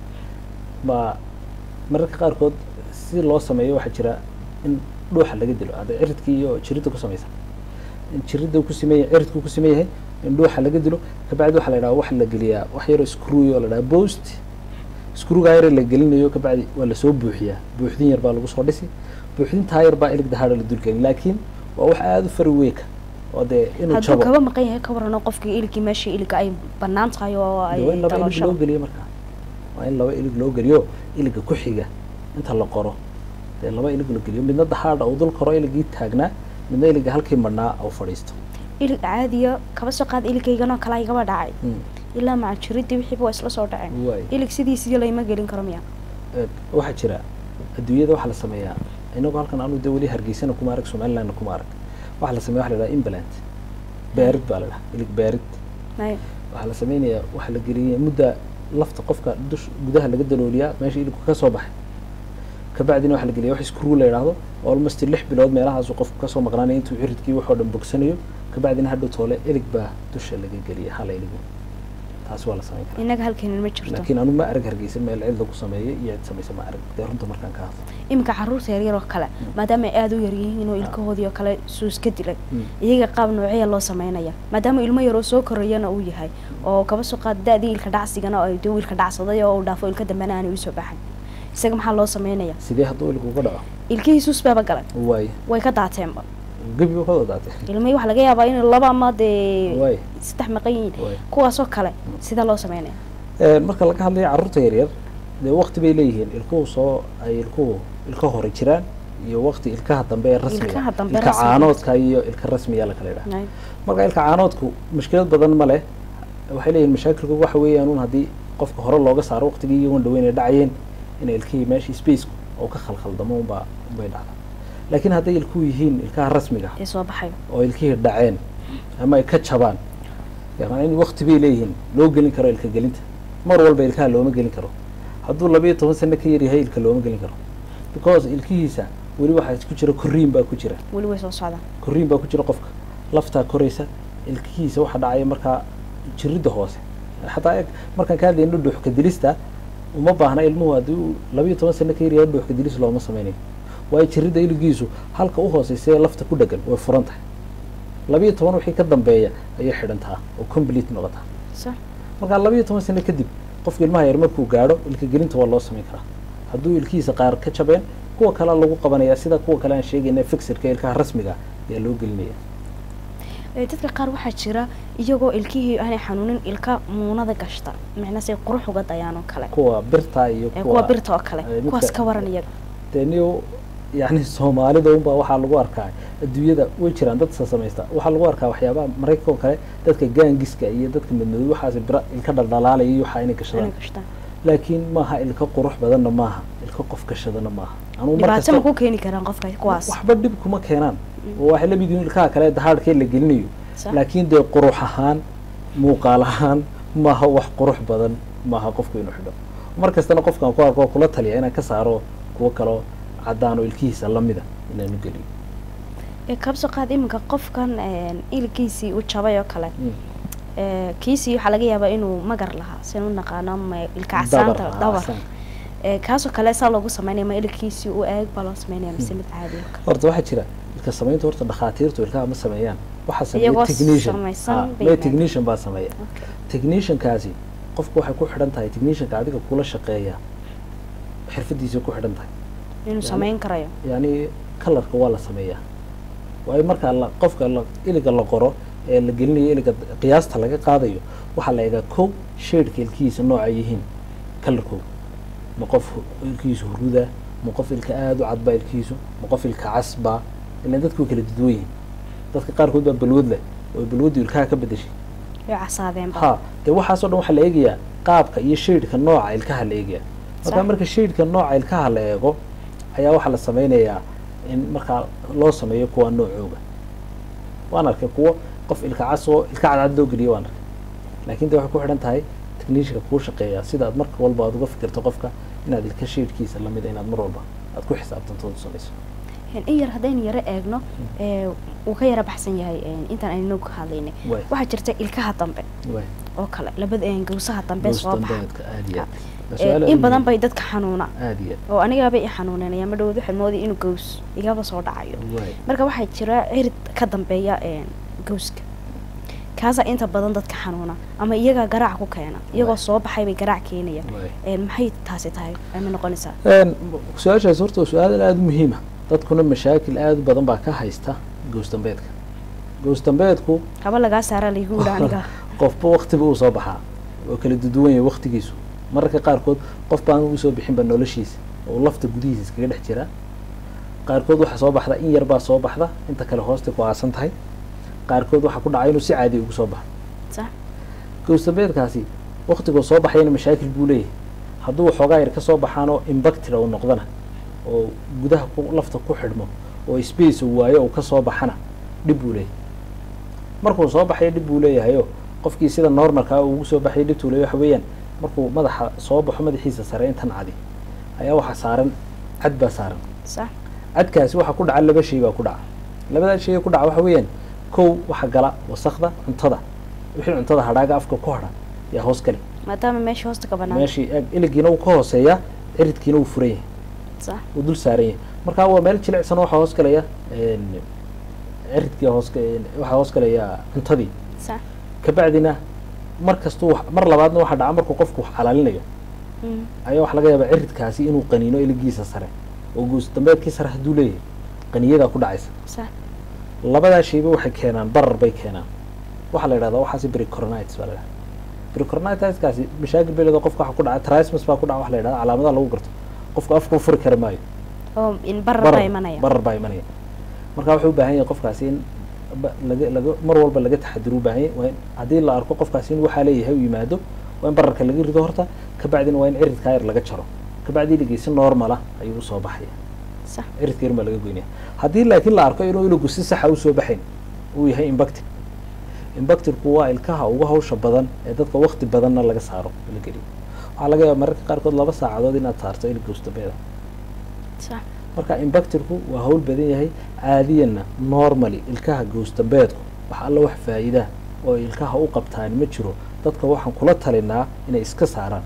Speaker 2: baa mararka qaarkood si loo sameeyo waxaa jira in dhuuxa laga dilo hadda ciridkii iyo jiridda ku samaysa in jiridda ku sameyn yahay ciridku ku sameyn yahay in dhuuxa laga dilo kabacdi waxaa la yidhaha waxa la geliyaa wax yaroo screw oo la dhaha post screwgaa yar la gelinayo kabacdi waa lasoo buuxiyaa buuxdin yar baa lagu soo dhisi buuxdintaa yar baa ilig dahaadha la dulgelin laakiin waa wax aada u fari weeka oo dee inuu
Speaker 1: hadduu
Speaker 2: jabo
Speaker 1: kaba maqan yahay ka warano qofkii iligii meeshii iliga ay banaan tahay oo
Speaker 2: de waa
Speaker 1: ay
Speaker 2: in laba ilig loo
Speaker 1: daloosho
Speaker 2: geliyo markaa waa in laba ilig loo geliyo iliga ku xiga inta la qoro dee laba ilig la geliyo midna dahaadha uu dul koro iligii taagnaa midna iliga halkii madhnaa uu fadhiisto
Speaker 1: ilig caadiya kaba soo qaad iligayganoo kale igaba dhacay ilaa maca jiridii wixiiba waa isla soo dhaceen
Speaker 2: waay
Speaker 1: ilig sidiisii layma gelin karo miya
Speaker 2: Ee, waxaa jira adduunyada waxaa la sameeyaa inagu halkan anu de weli hargeysana kuma arag somalilandna kuma arag waxaa la sameeya waxa la dhaha implant baarid baa la dhaha ilig baarid
Speaker 1: Haye.
Speaker 2: waxaa la sameynayaa waxaa la geliyay mudda lafta qofka dush gudaha laga dalooliyaa meesha iligku ka soo baxay kabacdina waxaa la geliya wax screw la yidhaahdo almost lix bilood meelahaasu qofku kasoo maqnaanaya intuu ciridkii waxoo dhan bogsanayo kabacdina hadhow toole ilig baa dusha laga geliya hala iligu taasi waa la sameyn karaa
Speaker 1: innaga halkeenan ma jirto
Speaker 2: laakiin anu ma arag hargeysa meel cid lagu sameeyay iyo cid samaysa ma arag dee runta markaan ka hadlo
Speaker 1: iminka caruurta yaryar oo kale maadaama ay aada u yar yihiin oo ilkahoodii oo kale suus ka dilay
Speaker 2: Mm.
Speaker 1: iyaga qaab noocya loo sameynaya maadaama ilmo yaroo soo korayana uu yahay oo kaba soo qaad da-dii ilka dhacsigana oo ay dee wiilka dhacsaday oo uu dhaafo ilka dambena aanay usoo baxay isaga maxaa loo sameynaya
Speaker 2: sidee hadduu iligu uga dhaco
Speaker 1: ilkihii suus baaba galay
Speaker 2: waay
Speaker 1: way ka daateenba
Speaker 2: gebi u ka wadaatay
Speaker 1: ilmihii waxaa laga yaabaa in laba ama dee
Speaker 2: waay
Speaker 1: saddex maqan yihiin
Speaker 2: waay
Speaker 1: kuwaasoo kale sidee loo sameynaya
Speaker 2: Ee, marka laga hadlayo carruurta yaryar dee waqti bay leeyihiin ilkuhu soo ay ilkuhu ilka hore jiraan iyo waqti ilkaha dambe ee rasmiga
Speaker 1: Ilkaha dambe
Speaker 2: ilka
Speaker 1: rasmiga.
Speaker 2: caanoodka iyo ilka rasmiga la kala yidhaha
Speaker 1: Haye.
Speaker 2: marka ilka caanoodku mushkilad badan ma leh waxay leeyihin mashaakilku waxa weeyaan un haddii qofka hore looga saaro waqtigii iyagoon dhaweyn ay dhacayeen inay ilkihii meeshii spacku oo ka khalkhaldamo unbaa unbay dhacda laakiin hadday ilkuhu yihiin ilkaha rasmiga
Speaker 1: ee soo baxayo
Speaker 2: oo ilkihii dhaceen ama ay ka jabaan yani in waqti bay leeyihiin loo gelin karo ilka gelinta mar walba ilkaha looma gelin karo hadduu labayo toban sano ka yaryahay ilka looma gelin karo because ilkihiisa weli waxaa ku jira korriin baa ku jira
Speaker 1: weli way soo socdaan
Speaker 2: korriin baa ku jira qofka laftaa koraysa ilkihiisa waxa dhacaya markaa jiridda hoose xataa eeg markaan ka hadlayno dhuuxka dilista uma baahna ilmuhu haddii uu labayo toban sano ka yaryahay dhuuxka dilis looma sameynayo waayo jiridda iligiisu halka u hooseysa ee lafta ku dhegan way furan tahay labayo toban wixii ka dambeeya ayay xidhantaa oo complete noqotaa
Speaker 1: sax
Speaker 2: markaa labayo toban sano kadib qofka ilmaha yar markuu gaadho ilka gelinta waa loo samayn karaa hadduu ilkihiisa qaar ka jabeen kuwa kale lagu qabanaya sida kuwa kale aan sheegayna fixirka ilkaha rasmiga ayaa loo gelinaya
Speaker 1: Ee, dadka qaar waxaa jira iyagoo ilkihii aanay xanuunin ilka muunada gashta micna say qurux uga dayaan oo kale
Speaker 2: kuwa birta iyo
Speaker 1: ee kuwa birta oo kale
Speaker 2: ee, midka-
Speaker 1: kuwaas ka waran iyaga
Speaker 2: dee niyo yani soomaalida unbaa waxaa lagu arkaa adduunyada way jiraan dad sa samaysta waxaa lagu arkaa waxyaabaha maraykanka oo kale dadka gaangiska iyo dadka madmadow waxaas bira ilka dhaldhalaalaya iyo waxaa inay gashadaan
Speaker 1: inay gashtaan
Speaker 2: laakiin maaha ilka qurux badanna maaha ilka qof gashadana maaha anugu mar
Speaker 1: dhibaato ma
Speaker 2: kasta
Speaker 1: ku keeni karaan qofka kuwaas
Speaker 2: waxba dhib kuma keenaan oo waxay la mid yihiin ilkaha kale dahaadhkee la gelinayo
Speaker 1: Sax.
Speaker 2: laakiin dee qurux ahaan muuqaal ahaan maaha wax qurux badan maaha qofku inuu xidho mar kastana qofkaan ku arko kula taliya inaan ka saaro kuwo kaloo caddaan oo ilkihiisa lamida inaan u geliyo
Speaker 1: ee kabso qaad iminka qofkan een, ilkiisii u jabay oo kale
Speaker 2: Mm.
Speaker 1: ee, kiisii waxaa laga yaabaa inuu magar lahaa sin u naqaano ama ilka
Speaker 2: dabar
Speaker 1: casaanta
Speaker 2: ah,
Speaker 1: dabar
Speaker 2: casaan.
Speaker 1: ee, kaasoo kale saa loogu sameynaya ma ilkiisii u eeg baa loo sameynaya mise mid caadi oo kale
Speaker 2: horta waxaa jira ilka samaynta horta dhakhaatiirtu ilkaha ma sameeyaan waxaa sameeya
Speaker 1: Iyagoo
Speaker 2: technician
Speaker 1: samaysan
Speaker 2: Ah,
Speaker 1: bay
Speaker 2: may
Speaker 1: yimaadeen.
Speaker 2: technician baa sameeya
Speaker 1: Okay.
Speaker 2: techniciankaasi qofku waxay ku xidhan tahay technicianka adiga kula shaqeeya xirfadiisa ku xidhan tahay
Speaker 1: inuu
Speaker 2: Yani-
Speaker 1: sameyn karayo
Speaker 2: yani kalarka waa la sameeyaa waayo marka la qofka la iliga la qoro ee la gelinayo iliga qiyaasta laga qaadayo waxaa la eegaa kow shadeka ilkihiisa nooca yihiin kalarkooda ma qof hu- ilkihiisu huruda ma qof ilka aada u cadbaa ilkihiisu ma qof ilka casbaa ilan dadku way kala duduwan yihiin dadka qaarkood baa balwad leh oo balwaddu ilkaha ka bedeshay
Speaker 1: way casaadeenba
Speaker 2: ha dee waxaasoo dhan waxaa la eegayaa qaabka iyo shadeka nooca ilkaha la eegaya marka
Speaker 1: Sax.
Speaker 2: marka shadeka nooca ilkaha la eego ayaa waxaa la sameynayaa in markaa loo sameeyo kuwa noocooga waan arkay kuwo qof ilka cas oo ilka cadcad loo geliyo waan arkay laakiin de waxay ku xidhan tahay technicianka kuu shaqeeya sida aad marka walba aad uga fikirto qofka inaad ilka shadkiisa lamida inaad mar walba aad ku xisaabtanto ood u samayso
Speaker 1: in yar haddaynu yaro eegno ee, wuu ka yara baxsan yahay ee, intaan aynu ka hadlaynay
Speaker 2: Waay.
Speaker 1: waxaa jirta ilkaha dambe
Speaker 2: waay
Speaker 1: oo kale labada ee, gawsaha dambe soo baxa
Speaker 2: dambeedka aad iyo aad Waa
Speaker 1: Ee,
Speaker 2: su'aal aad
Speaker 1: in
Speaker 2: u
Speaker 1: badan
Speaker 2: muhiim.
Speaker 1: bay dadka xanuuna
Speaker 2: aad iyo
Speaker 1: oo anigaaba i xanuunanaya ma dhowd waxaad moodaya inuu gaws igaba soo dhacayo
Speaker 2: aad waay
Speaker 1: marka waxaa jira cirid ka dambeeya ee, gawska kaasaa inta badan dadka xanuuna ama iyagaa garaac ku keena iyagoo
Speaker 2: Waay.
Speaker 1: soo baxay bay garaac keenayaan
Speaker 2: waay
Speaker 1: Ee, maxay taasi tahay ama noqonaysaa
Speaker 2: Een, su-aashaas horta waa su-aal aada u muhiima dadkuna mashaakil aada u badan baa ka haysta gows dambeedka gows dambeedku
Speaker 1: haba lagaa saara laygu yidhi aniga
Speaker 2: qofba waktiba uu soo baxaa oo kala duduwan yahay waktigiisu mararka qaarkood qof baan usoo bixinba noloshiisa oo lafta gudihiisa iskaga dhex jira qaarkood waxaa soo baxda in yar baa soo baxda inta kale hoostay ku aasan tahay qaarkood waxaa ku dhacay inuu si caadi ugu soo baxo
Speaker 1: sax
Speaker 2: gows dambeedkaasi waktiguu soo baxayna mashaakil buu leeyahay hadduu waxoogaa yar ka soo baxaanoo imbactira uu noqdana oo gudaha ku lafta ku xidhmo oo space uu waayo uu ka soo baxana dhib buu leeyahay markuu soo baxayo dhib buu leeyahayo qofkii sida normalka uu ugu soo baxay dhibtuu leeyahay waxa weeyaan markuu madaxa soo baxo madaxiisa sare intan cadi ayaa waxaa saaran cad baa saaran
Speaker 1: sax
Speaker 2: cadkaasi waxaa ku dhaca laba shay baa ku dhaca labadaa shay ee ku dhaca waxa weeyaan kow waxa gala wasakda cuntada wixii cuntada hadhaaga afka ku hadha yaa hoos gale
Speaker 1: maadaama meesha hoosta ka banaan
Speaker 2: meeshii eeg iligiina uu ka hooseeya ciridkiina uu furan yahay
Speaker 1: sax
Speaker 2: uu dul saaran yahay marka waa meel jilicsan oo waxaa hoos galaya een, ciridkii hoos waxaa hoos galaya cuntadii
Speaker 1: sax
Speaker 2: kabacdina mar kastuu wax- mar labaadna waxaa dhaca markuu qofku wax xalaalinayo
Speaker 1: Mm.
Speaker 2: ayaa waxaa laga yaabaa ciridkaasi inuu qaniino iligiisa sare oo goos dambeedkii sare hadduu leeyahay qaniyadaa ku dhacaysa
Speaker 1: sax
Speaker 2: labadaa shayba waxay keenaan barar bay keenaan waxaa la yidhahdaa waxaasi bricornitis baa la yidhahdaa bricornitiskaasi mashaakil bay leedahay qofka waxa ku dhaca trismus baa ku dhaca waxa la yidhahdaa calaamadaha lagu garto qofku afku furi kara maayo
Speaker 1: oo in barar baa imanaya
Speaker 2: barar baa imanaya marka wuxuu u baahan yahay qofkaasi in ba- laga laga mar walba laga taxadiro u baahan yahay waa in haddii la arko qofkaasi in waxaa leeyahay u yimaado waa in bararka laga rido horta kabacdina waa in ciridkaa yar laga jaro kabacdi iligii si normala ayuu usoo baxaya
Speaker 1: sax
Speaker 2: ciridka yar baa laga goynaya haddii laakiin la arko inuu iligu si saxa usoo baxayn uu yahay imbacted imbactedku waa ilkaha ugu hawsha badan ee dadka wakti badanna laga saaro la geliyo waxaa laga yaaba mararka qaarkood laba saacadood inaad saarto ilig gowstabeeda
Speaker 1: sax
Speaker 2: marka imbactedku waa hawl badan yahay caadiyanna normally ilkaha goosdambeedku wax alla wax faa'iidaa oo ilkaha u qabtaan ma jiro dadka waxaan kula talinaa inay iska saaraan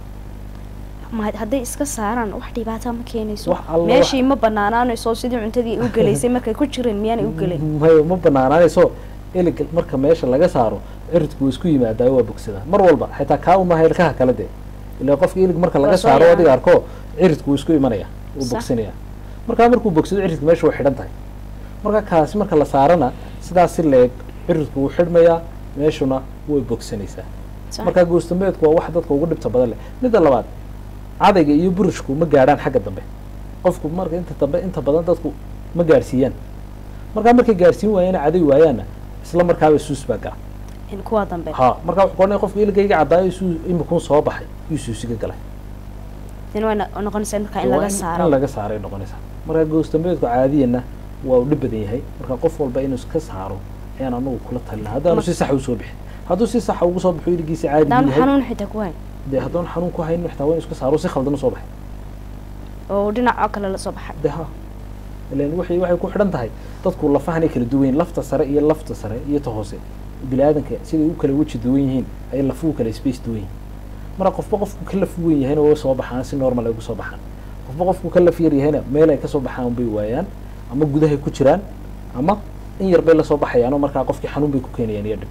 Speaker 1: ma hadday iska saaraan wax dhibaata ma keenayso
Speaker 2: Wax alla
Speaker 1: meeshii ma banaanaanayso sidii cuntadii u gelaysay markay ku jireen miyaanay u gelin
Speaker 2: mayo ma banaanaanayso ilig marka meesha laga saaro ciridku wuu isku yimaadaa waa bogsadaa mar walba xitaa kaa umaha ilkaha kale dee ilaa qofka ilig marka laga
Speaker 1: Waa soo
Speaker 2: saaro
Speaker 1: yaacay.
Speaker 2: adiga arko ciridku wuu isku imanaya wuu
Speaker 1: Sax.
Speaker 2: bogsanaya markaa markuu bogsado ciridka meesha way xidhan tahay marka kaasi marka la saarana sidaas si leeg ciridku wuu xidhmayaa meeshuna way bogsanaysaa
Speaker 1: Sax.
Speaker 2: marka goosdambeedku waa wax dadka ugu dhibta badan leh midda labaad cadayga iyo burishku ma gaadhaan xagga dambe qofku marka inta dambe inta badan dadku ma gaadhsiiyaan markaa markay gaadhsiin waayaan caday waayaanna isla markaaba suus baa gala
Speaker 1: in kuwa dambe
Speaker 2: ha markaa wuxuu qoranaya qofku iligayga caddaayo suu imikun soo baxay yuu suusiga galay
Speaker 1: tin way no- noqonaysaa markaa in
Speaker 2: Waa
Speaker 1: laga
Speaker 2: in
Speaker 1: saaro
Speaker 2: laga saaray noqonaysaa marka goosdambeedku caadiyanna waa u dhib badan yahay marka qof walba inuu iska saaro ayaan anagu kula talina haddaanu
Speaker 1: Ma-
Speaker 2: si saxa usoo bixin hadduu si saxa ugu soo baxo iligiisa caadi
Speaker 1: hadaan
Speaker 2: yahay
Speaker 1: xanuun xitaa ku hayn
Speaker 2: dee haddoon xanuun ku hayn xitaa waa in iska saaro si khaldan usoo baxay
Speaker 1: oo dhinacoo kale lasoo baxay
Speaker 2: de ha ilan waxay waxay ku xidhan tahay dadku lafahanay kala duwan yihiin lafta sare iyo lafta sare iyo ta hoose bini aadanka siday u kala weji duwan yihiin ayay lafuhu kala space duwan yihiin marka qofba qofku ka laf weyn yahayna way soo baxaan si normal ay ugu soo baxaan qofba qofku ka laf yar yahayna meel ay kasoo baxaan bay waayaan ama gudahay ku jiraan ama in yar bay lasoo baxayaan oo markaa qofkii xanuun bay ku keenayaan iyo dhib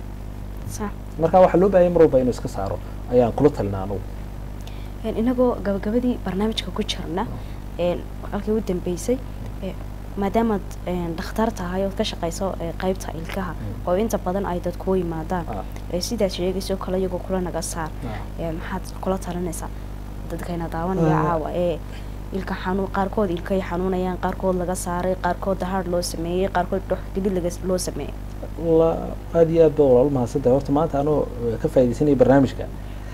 Speaker 1: sax
Speaker 2: marka waxaa loo baahanya mar walba inuu iska saaro ayaan kula talinaa anugu
Speaker 1: Een, inagoo gabagabadii barnaamijka ku jirna een, halkii u dambeysay ee, maadaamaad een, dhakhtar tahay ood ka shaqayso ee, qaybta ilkaha oo inta badan ay dadku u yimaadaan
Speaker 2: Ah.
Speaker 1: ee, sidaad sheegayso kale iyagoo kula naga saar ee, maxaad kula talinaysaa dadkayna daawanaya
Speaker 2: Ah.
Speaker 1: caawa ee ilka xanuun qaarkood ilkay xanuunayaan qaarkood laga saaray qaarkood dahaadh loo sameeyey qaarkood dhox gelid laga loo sameeyey
Speaker 2: la aada iyo aad ba walaal mahadsan tahay horta maanta anoo eh, ka faaidaysanaya barnaamijka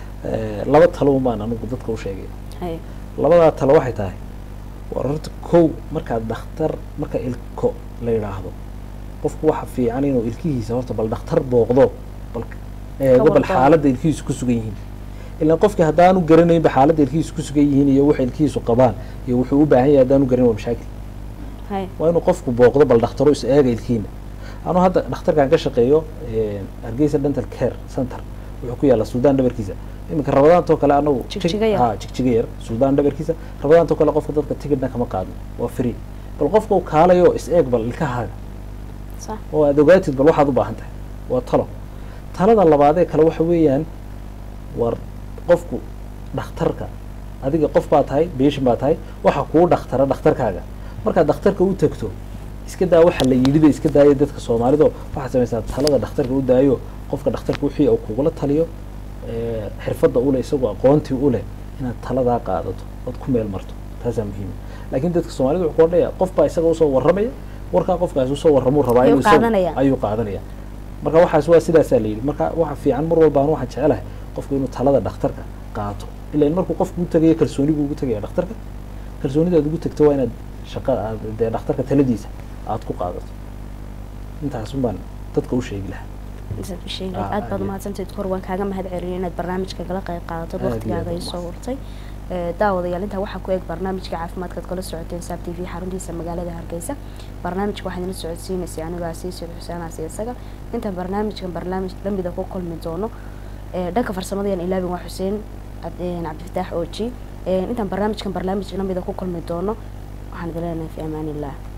Speaker 2: eh, laba talo baan anigu dadka u sheegay
Speaker 1: Haye.
Speaker 2: labadaa talo waxay tahay war horta kow markaad dhakhtar marka ilko la yidhaahdo qofku waxa fiican inuu ilkihiisa horta bal dhakhtar booqdo bal eego bal
Speaker 1: wardoon.
Speaker 2: xaaladda ilkihiisu ku sugan yihiin ilaan qofkii haddaanu garanaynba xaaladda ilkihiisu ku sugan yihiin iyo waxa ilkihiisu qabaan iyo wuxuu u baahan yahay haddaanu garanin waa mashaakil
Speaker 1: Haye.
Speaker 2: waa inuu qofku booqdo bal dhakhtaro is eega ilkiina anuu hadda dhakhtarkan ka shaqeeyo eh, hargeysa dental care center wuxuu ku yaalla suudaan dhabarkiisa iminka rabadaantoo kale anagu
Speaker 1: Jigjiga yar.
Speaker 2: ha jigjiga yar suudaan dhabarkiisa rabadaantoo kale qofka dadka tigidhna kama qaadno waa free bal qofka uu kaalayo is eeg bal ilkahaaga
Speaker 1: sax
Speaker 2: oo aad ogaatid bal waxaad u baahan tahay waa talo talada labaadee kale waxa weeyaan war qofku dhakhtarka adiga qof baa tahay beeshin baa tahay waxa kuu dhakhtara dhakhtarkaaga markaad dhakhtarka u tagto iska daa waxa la yidhida iska daaya dadka soomaalido waxaad samaysaa talada dhakhtarka u daayo qofka dhakhtarka wixii uu kugula taliyo ee, xirfadda ule isagoo aqoontii u leh inaad taladaa qaadato ood ku meel marto taasaa muhiima laakiin dadka soomaalida wuxuu ku odhanaya qof baa isaga usoo warramaya warkaa qofkaas usoo warramuu rabaa
Speaker 1: Ayuu
Speaker 2: inuu isagu-
Speaker 1: qaadanaya.
Speaker 2: ayuu qaadanaya marka waxaas waa sidaasaa la yidhi marka waxa fiican mar walba anu waxaan jecelahay qofku inuu talada dhakhtarka qaato ilaan markuu qofku u tagayo kalsooni buu ugu tagaya dhakhtarka kalsoonida aad ugu tagto waa inaad shaqa aad dee dhakhtarka taladiisa aad ku qaadato intaasun baan dadka u sheegi lahaa
Speaker 1: Intaad u sheegay.
Speaker 2: Ah,
Speaker 1: aad baad
Speaker 2: aad.
Speaker 1: umahadsantayd kor waan kaaga mahad celiyay inaad barnaamijka kala qayb qaadato
Speaker 2: Aad iyo
Speaker 1: waqtigaaga
Speaker 2: aad
Speaker 1: ay soo
Speaker 2: u
Speaker 1: hurtay Ee, daawadayaal intaa waxaa ku eg barnaamijka caafimaadkaad kala socoteen saab t v xaruntiisa magaalada hargeysa barnaamijka waxaa idinla socodsiinaysay anigoo asiisir xuseen aasi isaga intaan barnaamijkan barnaamij lamida ku kulmi doono ee, dhanka farsamadayan ilaabin waa xuseen Cab- een, cabdifataax ooji Ee, intaan barnaamijkan barnaamij lamida ku kulmi doono waxaan idin leenahay fi amaan illah